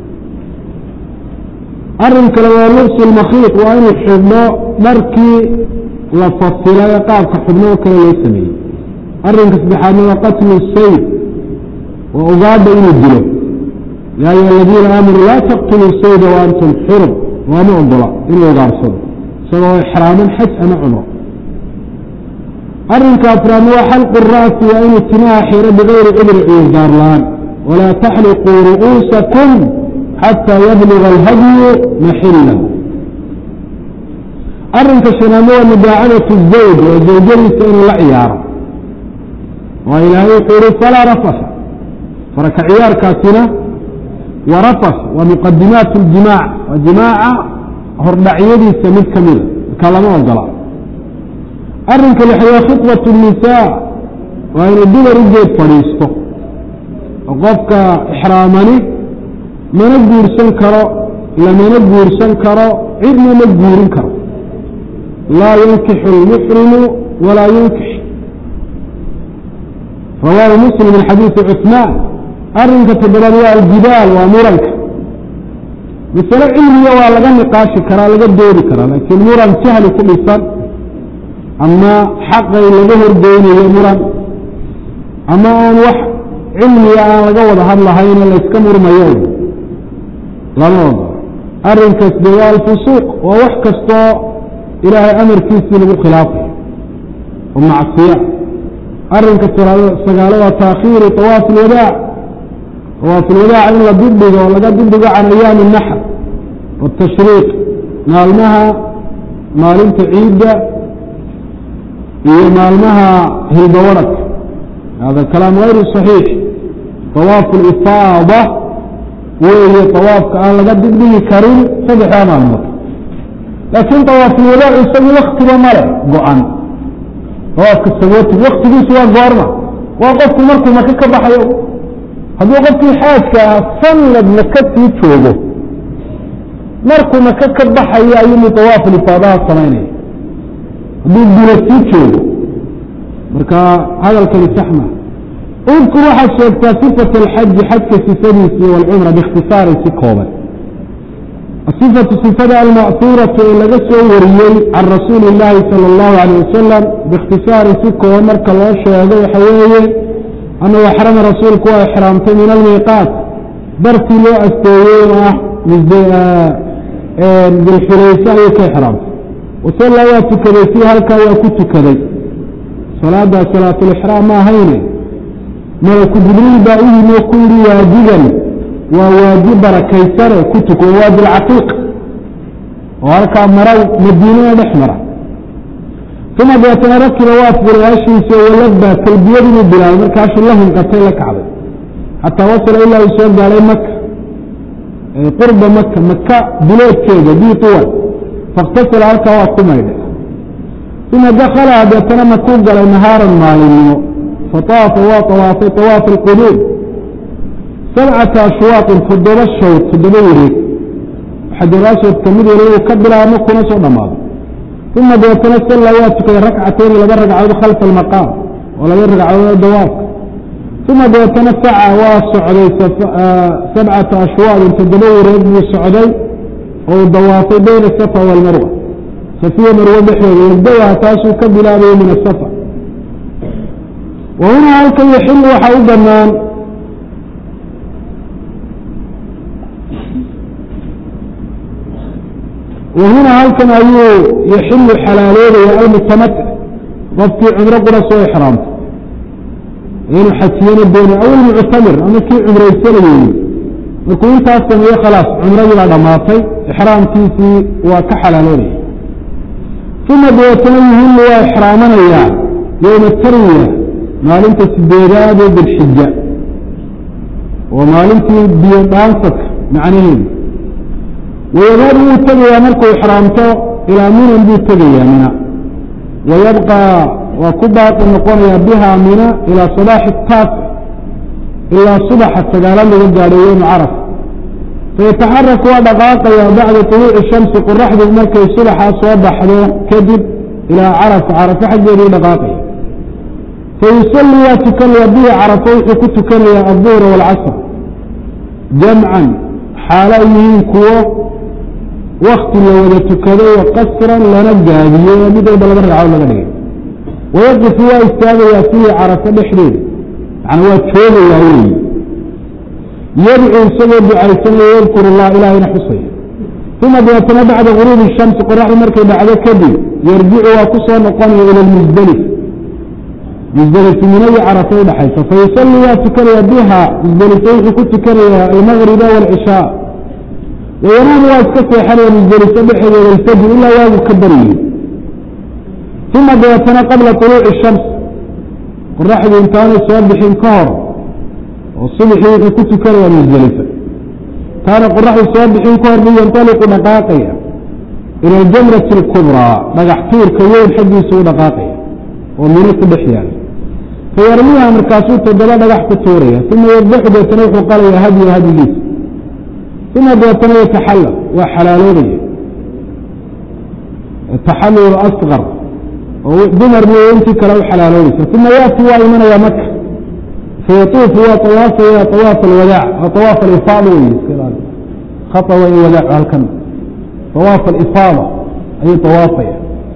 Speaker 1: أرنك لو لبس المخيط وإن الحبناء مركي لفصل يقابك حبناء كلا يسمي أرنك سبحانه قتل السيد وأضاد إلى الدلو يا أيها الذين آمنوا لا تقتلوا السيد وأنتم حرم وما أنضلاء إلا يغارصد سواء إحراما حج أما عمره أرنك أفرام وحلق الرأس وأن اتناع حيرة بغير عذر عذر لان walaa taxliquu ru'uusakum xataa yabluga alhadyu maxila arrinka shanaamo waa mudaacadatu zawj oo zawjadiisa inuu la ciyaaro waa ilaahay wuxuu yihi falaa rafafa faraka ciyaarkaasina wa rafaf waa muqadimaat اljimaac waa jimaaca hordhacyadiisa mid ka mida markaa lama ogola arrinka lixad waa khitbat الnisaa waa inuu dumar u geed fadhiisto oo qofka ixraamani mana guursan karo lamana guursan karo cidna ma guurin karo laa yunkixu اlmuxrimu walaa yunkix rawaahu muslim min xadiisi cuثmaan arrinka toddobaad waa aljidaal waa muranka masale cilmiga waa laga niqaashi karaa laga doodi karaa laakiin muran jahli ku dhisan ama xaqay laga horgeynayo muran ama aan wax cilmiga aan laga wada hadlahayno layska murmayo lama ogola arrinkaas de waa alfusuuq waa wax kastoo ilaahay amarkiisii lagu khilaafayo oo macsiya arrinka sagaalo waa taakhiiru طawaaf اlwadaac طawaaf اlwadaac in la dibdhigo oo laga dibdhigo can ayaami الnaxr wالtashriiq maalmaha maalinta ciidda iyo maalmaha hilbawarhag hada kalaam غayru صaxiix طawaaf اlifaada weeye طawaafka aan laga dibdhigi karin saddexdaa maalmood laakiin طawaaf اlwadaac isagu waktiba male go-an awaafka sagooti waktigiisu waa goorma waa qofku markuu maka ka baxayo hadduu qofkii xaajka ah sanad maka sii joogo markuu maka ka baxayo ayuu tawaaf lifaadaha samaynaya hadduu dula sii joogo marka hadalkani saxma udkur waxaad sheegtaa sifat alxaji xajka sifadiisi walcumra biikhtisaarin si kooban asifatu sifada alma'huuratu ee laga soo wariyey can rasuuli illaahi sala allahu alayh wasalam biikhtisaarin si kooban marka loo sheego waxa weeye annahu axrama rasuulku waa ixraamtay min almiiqaat dartii loo asteeyey oo ah dilxulayse ayuu ka ixraamtay wasalla waa tukaday si halkaa waa ku tukaday salaaddaa salaatulixraam ma ahayne malaku jibriil baa u yimi oo ku yihi waadigan waa waadi barakaysane ku tuko waadi lcaqiiq oo halkaa mara madiinada dhex mara uma deetana rakiba waa furay hashiisa walabaa talbiyadiinuu bilaabay markaasuu la hinqatay la kacday xataa wasala ilaa uu soo gaaday maka qurba maka maka bileedkeeda biuwan faاktasala halkaa waa ku maydhay uma dakalaha deetana makuu galay nahaaran maalinimo faطaafa waa طawaafay طawaafa اlquduum sabcata ashwaaqin toddoba shawd toddoba wareeg xajaraswadka mid waliba uu ka bilaabmo kuna soo dhammaado uma deetana salla waa tukaday rakcatayni laba ragcadood khalfa almaqaam oo laba ragcadood dawaafka uma deetana saca waa socday sabcata ashwaaqin toddoba wareeg buu socday oo uu dawaafay bayna asafa waalmarwa safiya marwo dhexdeeda yabdawaha taasuu ka bilaabayay min asafa wa hunaa halkan yaxilu waxaa u banaan wahuna halkan ayuu yaxilu xalaaloodaya almutamatic qofkii cumro qura soo ixraamto inuu xajiyana dooni aw ilmuctamir ama kii cumraysanayey markuu intaas sameeye khalaas cumradii baa dhammaatay ixraamkiisii waa ka xalaaloodaya uma dabeetana yuhilu waa ixraamanayaa yowma tarwiya maalinta sideedaad ee dilxija oo maalintii biyo dhaansadka macnaheedu wayadaadu wuu tegayaa markuu ixraamto ilaa minan buu tegayaa mina wayabqaa waa ku baaqi noqonayaa bihaa mina ilaa sabaaxi taasi ilaa subaxa sagaalaad laga gaadhay yowma caraf fayataxaraku waa dhaqaaqayaa bacda طuluuci shamsi qoraxdu markay subaxaa soo baxdo kadib ilaa carafa carafo xaggeeduu dhaqaaqaya fayusalli waa tukanaya bihi carafo wuxuu ku tukanayaa alduhra waalcasr jamcan xaalo ay yihiin kuwo wakti la wada tukaday wa qasran lana gaadiyo oo mid walba laba ragcadood laga dhigay wayaqifu waa istaagayaa fiihi carafo dhexdeeda yani waa joogayaa weyi yadcuu isagoo ducaysanaya yadkuru allah ilaahayna xusaya uma dabeetana bacda guruubi shamsi qoraxdu markay dhacdo kadib yarjicu waa ku soo noqonaya ila lmusdelif musdelife mina iyo carafa udhaxaysa fayusali waa tukanaya biha musdelife wuxuu ku tukanaya almagriba wاlcishaa wayanaamu waa iska seexanaya musdelife dhexeeda alfajr ilaa waagu ka baryey uma dabeetana qabla طuluuci shams qoraxdu intaanay soo bixin ka hor oo subxii wuxuu ku tukanaya musdelife taana qoraxdu soo bixin ka hor bu yantaliqu dhaqaaqaya ila aljamrati اlkubraa dhagax tuurka weyn xaggiisa u dhaqaaqaya oo mino ku dhex yaala fayarmiha markaasuu toddoba dhagax ku tuuraya uma yadbaxu deetana wuxuu qalaya hadya hadyigiisa uma deetana yataxallal waa xalaaloobaya taxallul asqar oo dumar mooye intii kale u xalaaloobaysa uma yaati waa imanaya maka fayatuufu waa awaafaya awaaf alwadaac awaaf alifaada wey haa waa in wadaac halkan awaaf alifaada ayuu awaafaya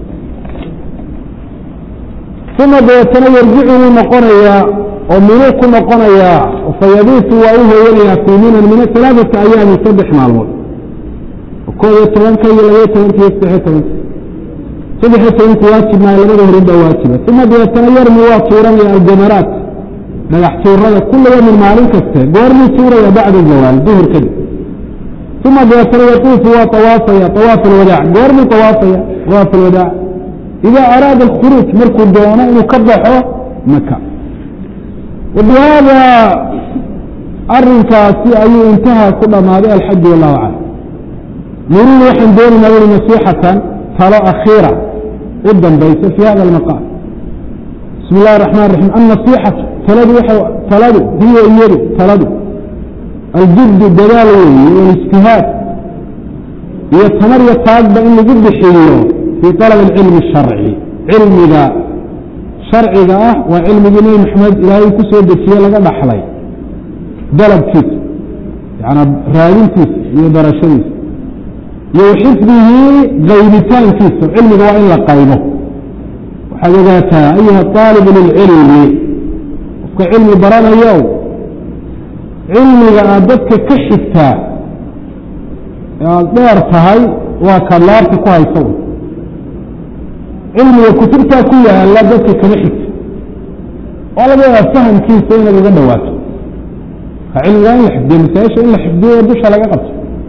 Speaker 1: uma dabeetana yarjicu wuu noqonayaa oo minuu ku noqonayaa fayabiitu waa u hooyanayaa fii minan mina alaaata ayaamin saddex maalmood koob iyo tobanka iyo labaiyo tobanka iyo saddexiyo tobanka saddexiyo tobanka waajib maayo labada horin baa waajiba uma dabeetana yarmi waa tuuranaya aljamaraat dhagax tuurada kula yamin maalin kaste goormuu tuuraya bacda zawaal duhur kadib uma dabeetana yatuufu waa awaafaya awaaf alwadaac goormuu awaafaya awaaf alwadaac ida araada alkhuruuj markuu doono inuu ka baxo maka wabihada arinkaasi ayuu intahaa ku dhammaaday alxaju wallahu aclam nuriidu waxaan doonaynaa uli nasiixatan talo akhiira u dambaysa fi hada almaqaam bismi اllahi الرaxman الraxim annasixatu taladu taladu hiya iyadu taladu aljiddu dadaal weeye walijtihaad iyo tamar iyo taagba in lagu bixiyo fii طalab اlcilmi الsharci cilmiga sharciga ah waa cilmigii nebi maxamed ilaahay ku soo dejiye laga dhaxlay dalabkiisa yana raadintiisa iyo barashadiisa iyo xifdihi qaybitaankiisa cilmiga waa in la qaybo waxaad ogaataa ayuha طaalibu lilcilmi qofka cilmi baranayo cilmiga aad dadka ka xigtaa ee aada dheer tahay waa kaad laabta ku haysa cilmiga kutubtaa ku yaala dadka kama xigta waa laga yaaba fahamkiisa inaad uga dhawaato ka cilmiga in la xifdiyo masaa-isha in la xifdiyo dusha laga qabto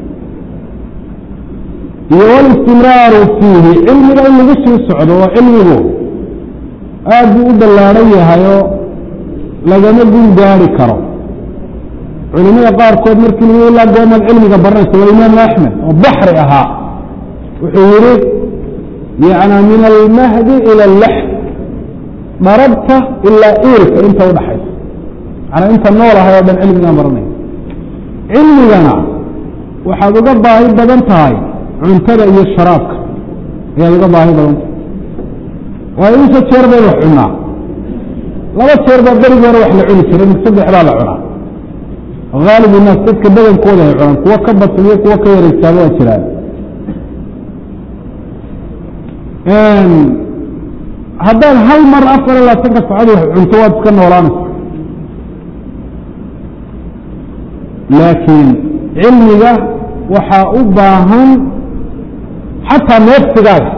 Speaker 1: iyo walistimraaru fiihi cilmiga in lagu sii socdo oo cilmigu aad buu u ballaaran yahayoo lagama gun gaari karo culimada qaarkood markii lagu ilaa goomaad cilmiga baranaysa waa imaamu axmed oo baxri ahaa wuxuu yihi yana min almahdi ila allaxd dharabta ilaa iirka inta udhaxaysa manaa inta nool ahay oo dhan cilmigaan baranaya cilmigana waxaad uga baahi badan tahay cuntada iyo sharaabka ayaad uga baahi badan tahay waayo inta jeer bayd wax cunaa laba jeer baa berigii hore wax la cuni jiray mid saddex baa la cunaa haalib naas dadka badankooda ay cunaan kuwo ka badsan iyo kuwo ka yareegtaaba waa jiraan haddaad hal mar afar iyo labaatanka sacad wax cunto waad iska noolaanaysa laakiin cilmiga waxaa u baahan xataa neefsigaaga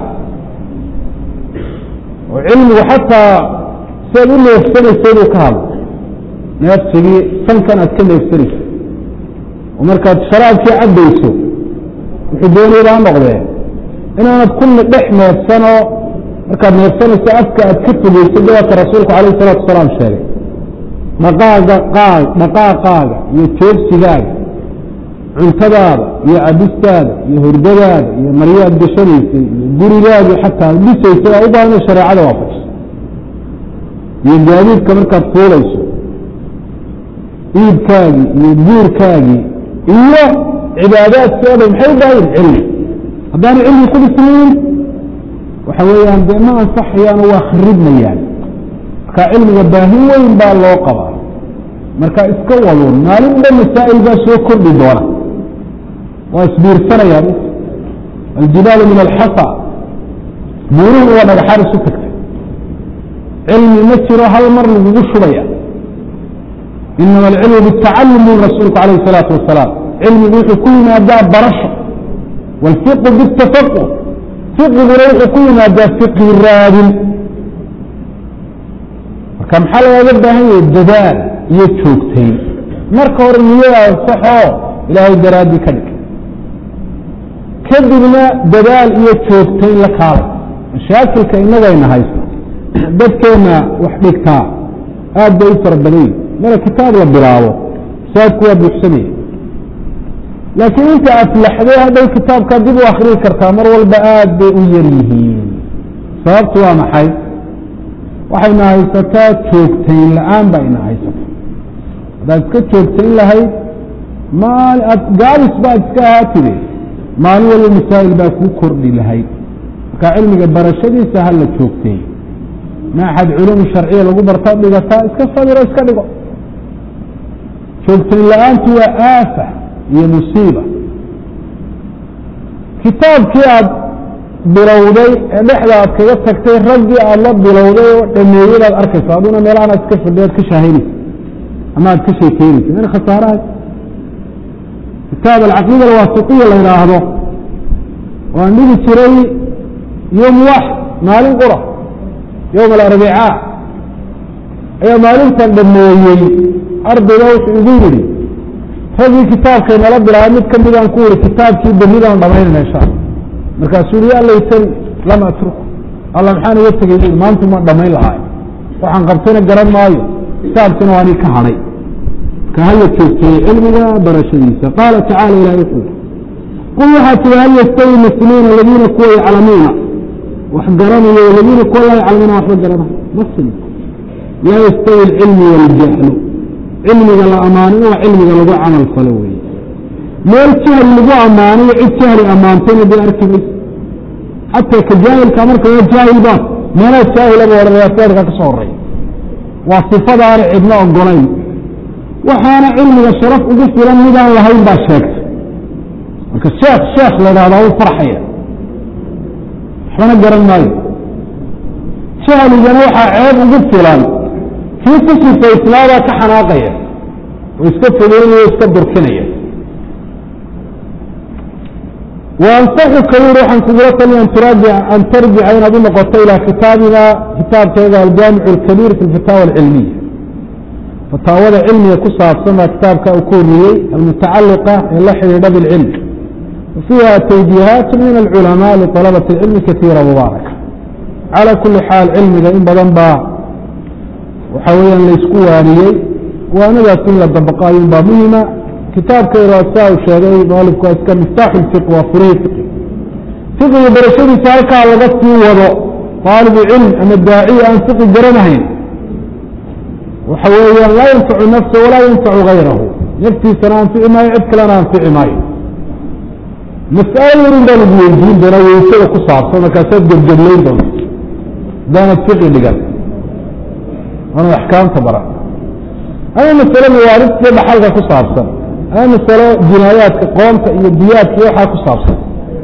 Speaker 1: oo cilmigu xataa siaad u neefsanaysa inuu ka hadlo neefsigii sankan aad ka neefsanaysa oo markaad sharaabkii cabbayso wuxuu doonayba ha noqdee inaanad kulli dhex neefsanoo markaad neefsanayso afka aad ka fogeyso dawaata rasuulku calayh isalaatu wasalaam sheegay dhaqaaga qaag dhaqaaqaaga iyo joogsigaaga cuntadaada iyo cabistaada iyo hurdadaada iyo maryaad gashanaysay iyo gurigaagii xataa dhisaysay waa u baahan ina shareecada waafajiso iyo gaadiidka markaad fuulayso iibkaagii iyo guurkaagii iyo cibaadaadkii o dhan maxay u baahan cilmi haddaana cilmi ku dhisnayn waxa weeyaan dee ma ansaxayaano waa kharibmayaan marka cilmiga baahin weyn baa loo qabaa marka iska waduun maalin dhan masaa'il baa soo kordhi doona waa isbiirsanayaan aljibaalu min alxasa buuruhu waa dhagaxaan isu tagtay cilmi ma jiro hal mar lagugu shubaya inama alcilmu bitacalum bui rasuulku calayh isalaatu wasalaam cilmigu wuxuu ku yimaadaa barasho wاlfiqu bاtafaquh fiqiguna wuxuu ku yimaadaa fiqhi raadin marka maxaa lagaaga baahan yahay dadaal iyo joogtayn marka hore niyadaada saxoo ilaahay daraaddii ka dhig kadibna dadaal iyo joogtayn la kaalay mashaakilka innagayna haysta dadkeenna wax dhigtaa aad bay u fara badan yihin mara kitaab la bilaabo saadku waa buuxsanaya laakiin inta aflaxday hadday kitaabkaa dib u akriyi kartaa mar walba aad bay u yar yihiin sababtu waa maxay waxayna haysataa joogtayn la-aan baa ina haysata haddaad iska joogtayn lahayd maal ad gaabis baad iska ahaatide maalin walba masaa'il baa kuu kordhi lahayd marka cilmiga barashadiisa ha la joogteey maaxad culuum sharciya lagu bartaa dhigataa iska sabiro iska dhigo joogtayn la-aantu waa aafa iyo musiiba kitaabkii aad bilowday ee dhexda aad kaga tagtay raggii aada la bilowday oo dhameeyey baad arkaysa aduna meelahan aad iska fadhi aad ka shaahaynaysa ama aad ka sheekeynaysa min khasaaraha kitaab alcaqiida alwaasitiya la yidhaahdo waan dhigi jiray yom wax maalin qura yowma alarbicaa ayaa maalintan dhameeyey ardayga wuxuu igu yidhi raggii kitaabkay nala bilaabay mid kamidaan ku yihi kitaabkii berridaan dhamaynayna insha alla markaasuu yihi ya laytani lam atruku alla maxaan uga tegay bui maantu ma dhamayn lahaay waxaan qabtayna garan maayo kitaabkina waa anii ka hadhay marka hala joogteeye cilmiga barashadiisa qaala tacala ilahi wuxuu qul waxaa tiri hal yastawi muslimuuna aladiina kuwa yaclamuuna wax garanayo aladiina kuwa laa yaclamuuna waxba garanayo maslim laa yastawi alcilmu waljahlu cilmiga la ammaanay waa cilmiga lagu camal falo weeye meel jahli lagu ammaanayo cid jahli ammaantayna dee arki mayso xataa ka jaahilka marka waa jaahil baa meelaa jaahilaba odhanaya feerka ka soo horeeya waa sifada aana cidna ogolayn waxaana cilmiga sharaf ugu filan midaan lahayn baa sheegtay marka sheekh sheekh la idhahdaa u farxaya waxbana garan maayo jahligana waxaa ceeb ugu filan kii ku sifaysnaabaa ka xanaaqaya oo iska fogeynaya o iska durkinaya وأنصحka yuri waxaan kugula taliya an tarjica inaad u noqoto ilىa kitaabina kitaabkeega aljaamiع الكبيir fi الfataaوى الcilmiya fataawada cilmiga ku saabsan baa kitaabka uu ku wariyey almutacaliqa ee la xidhiidha bاlcilm fiiha twjiihaat min الculamاء لطلبة الcilmi kaثيira mubaaرaka calى kuli xaal cilmiga in badan baa waxa weeyaan laysku waaniyey waanadaas in la dabaqo ayun baa muhima kitaabkayda saa uu sheegay mualifku waa iska miftaaxu lfiq waa furihii fiqi fiqiga barashadiisa halkaa laga sii wado taalibu cilm ama daaciya aan fiqi garanahayn waxa weeyaan laa yanfacu nafsa walaa yanfacu gayrahu naftiisana anfici maayo cid kalena anfici maayo mas'alo yarin baa lagu weydiin doonaa weysada ku saabsan markaasaad gebgeblayn doonta hadaanad fiqi dhigan waanad axkaamta baran ama masale mawaaridta dhaxalka ku saabsan ama masalo jinaayaadka qoonta iyo diyaadka waxaa ku saabsan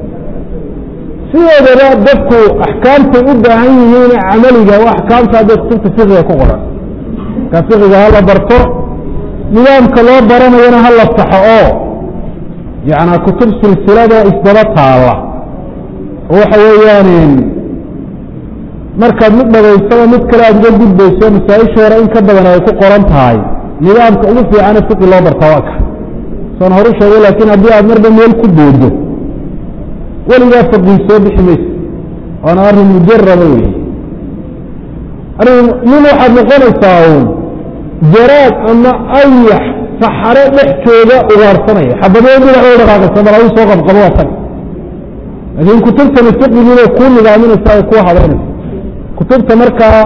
Speaker 1: sidoodaba dadku axkaamtay u baahan yihiin camaliga o axkaamta hadday kutubta fiqiga ku qoran markaa fiqiga hala barto nidaamka loo baranayana ha la saxo oo yana kutub silsilada isdaba taala oo waxa weeyaan markaad mid dhagaysaba mid kale aad uga gudbayso masaa-isha hore in ka badan ay ku qoran tahay nidaamka ugu fiicane fiqi loo barta waa ka soon horu sheegay laakiin haddii aad marba meel ku doodo weligaa faqii soo bixi mayso waana arrin mujaraba wey arrin nin waxaad noqonaysaa uun jaraad ama ayax saxare dhex jooga ugaarsanaya xabadee dhinac u dhaqaaqaysa bal adu soo qabqabo waa tag laakiin kutubtani fiqigiibay kuu nidaaminaysa ay kuu habeynaysa kutubta markaa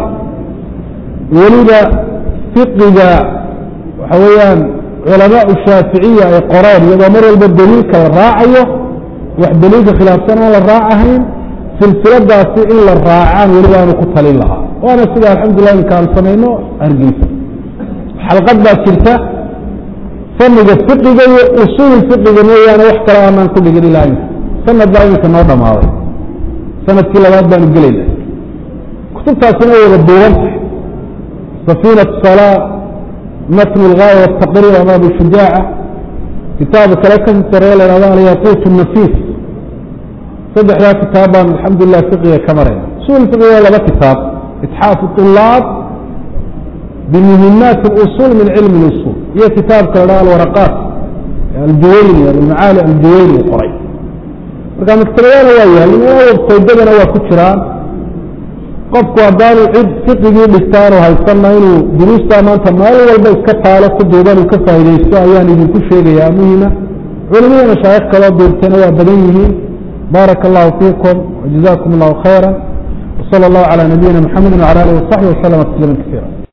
Speaker 1: weliba fiqiga waxa weeyaan culamaau shaaficiya ay qoreen iyadoo mar walba daliilka la raacayo wax daliilka khilaafsan aan la raacahayn silsiladaasi in la raacaan weliba aanu ku talin lahaa waana sida alxamdulilah inka aan samayno hargeysa xalqad baa jirta faniga fiqiga iyo usuul fiqiga mooyaane wax kale aanaan ku dhigin ilaa imika sanad baa iminka noo dhamaaday sanadkii labaad baanu gelayna kutubtaasina way wada duuban tahay safiinat salaa matn اlgaaya wاtaqriir ama abu shujaaca kitaaba kale kasi saree la hahdo alyaquut الnafiis saddexdaa kitaab baan alxamdulilah fiqiga ka marayna usul fiqiga laba kitaab itxaafu طulaab بمهمات الأصول من علم الأصول هي كتاب كلا الورقات الجويني المعالي الجويني قري marka maktabadana waa yahay websaydadana waa ku jiraan qofku haddaanu cid fiqigii dhigtaanu haysanna inuu duruustaa maanta meel walba iska taalo ku duuban uu ka faaidaysto ayaan idinku sheegayaa muhima culimada mashaayikh kaloo duurtayna waa badan yihiin baaraka allahu fiikum wajazakum allahu khayra وصلى الله على نبينا محمد وعلى اله وصحبه وسلم تسليما كثيرا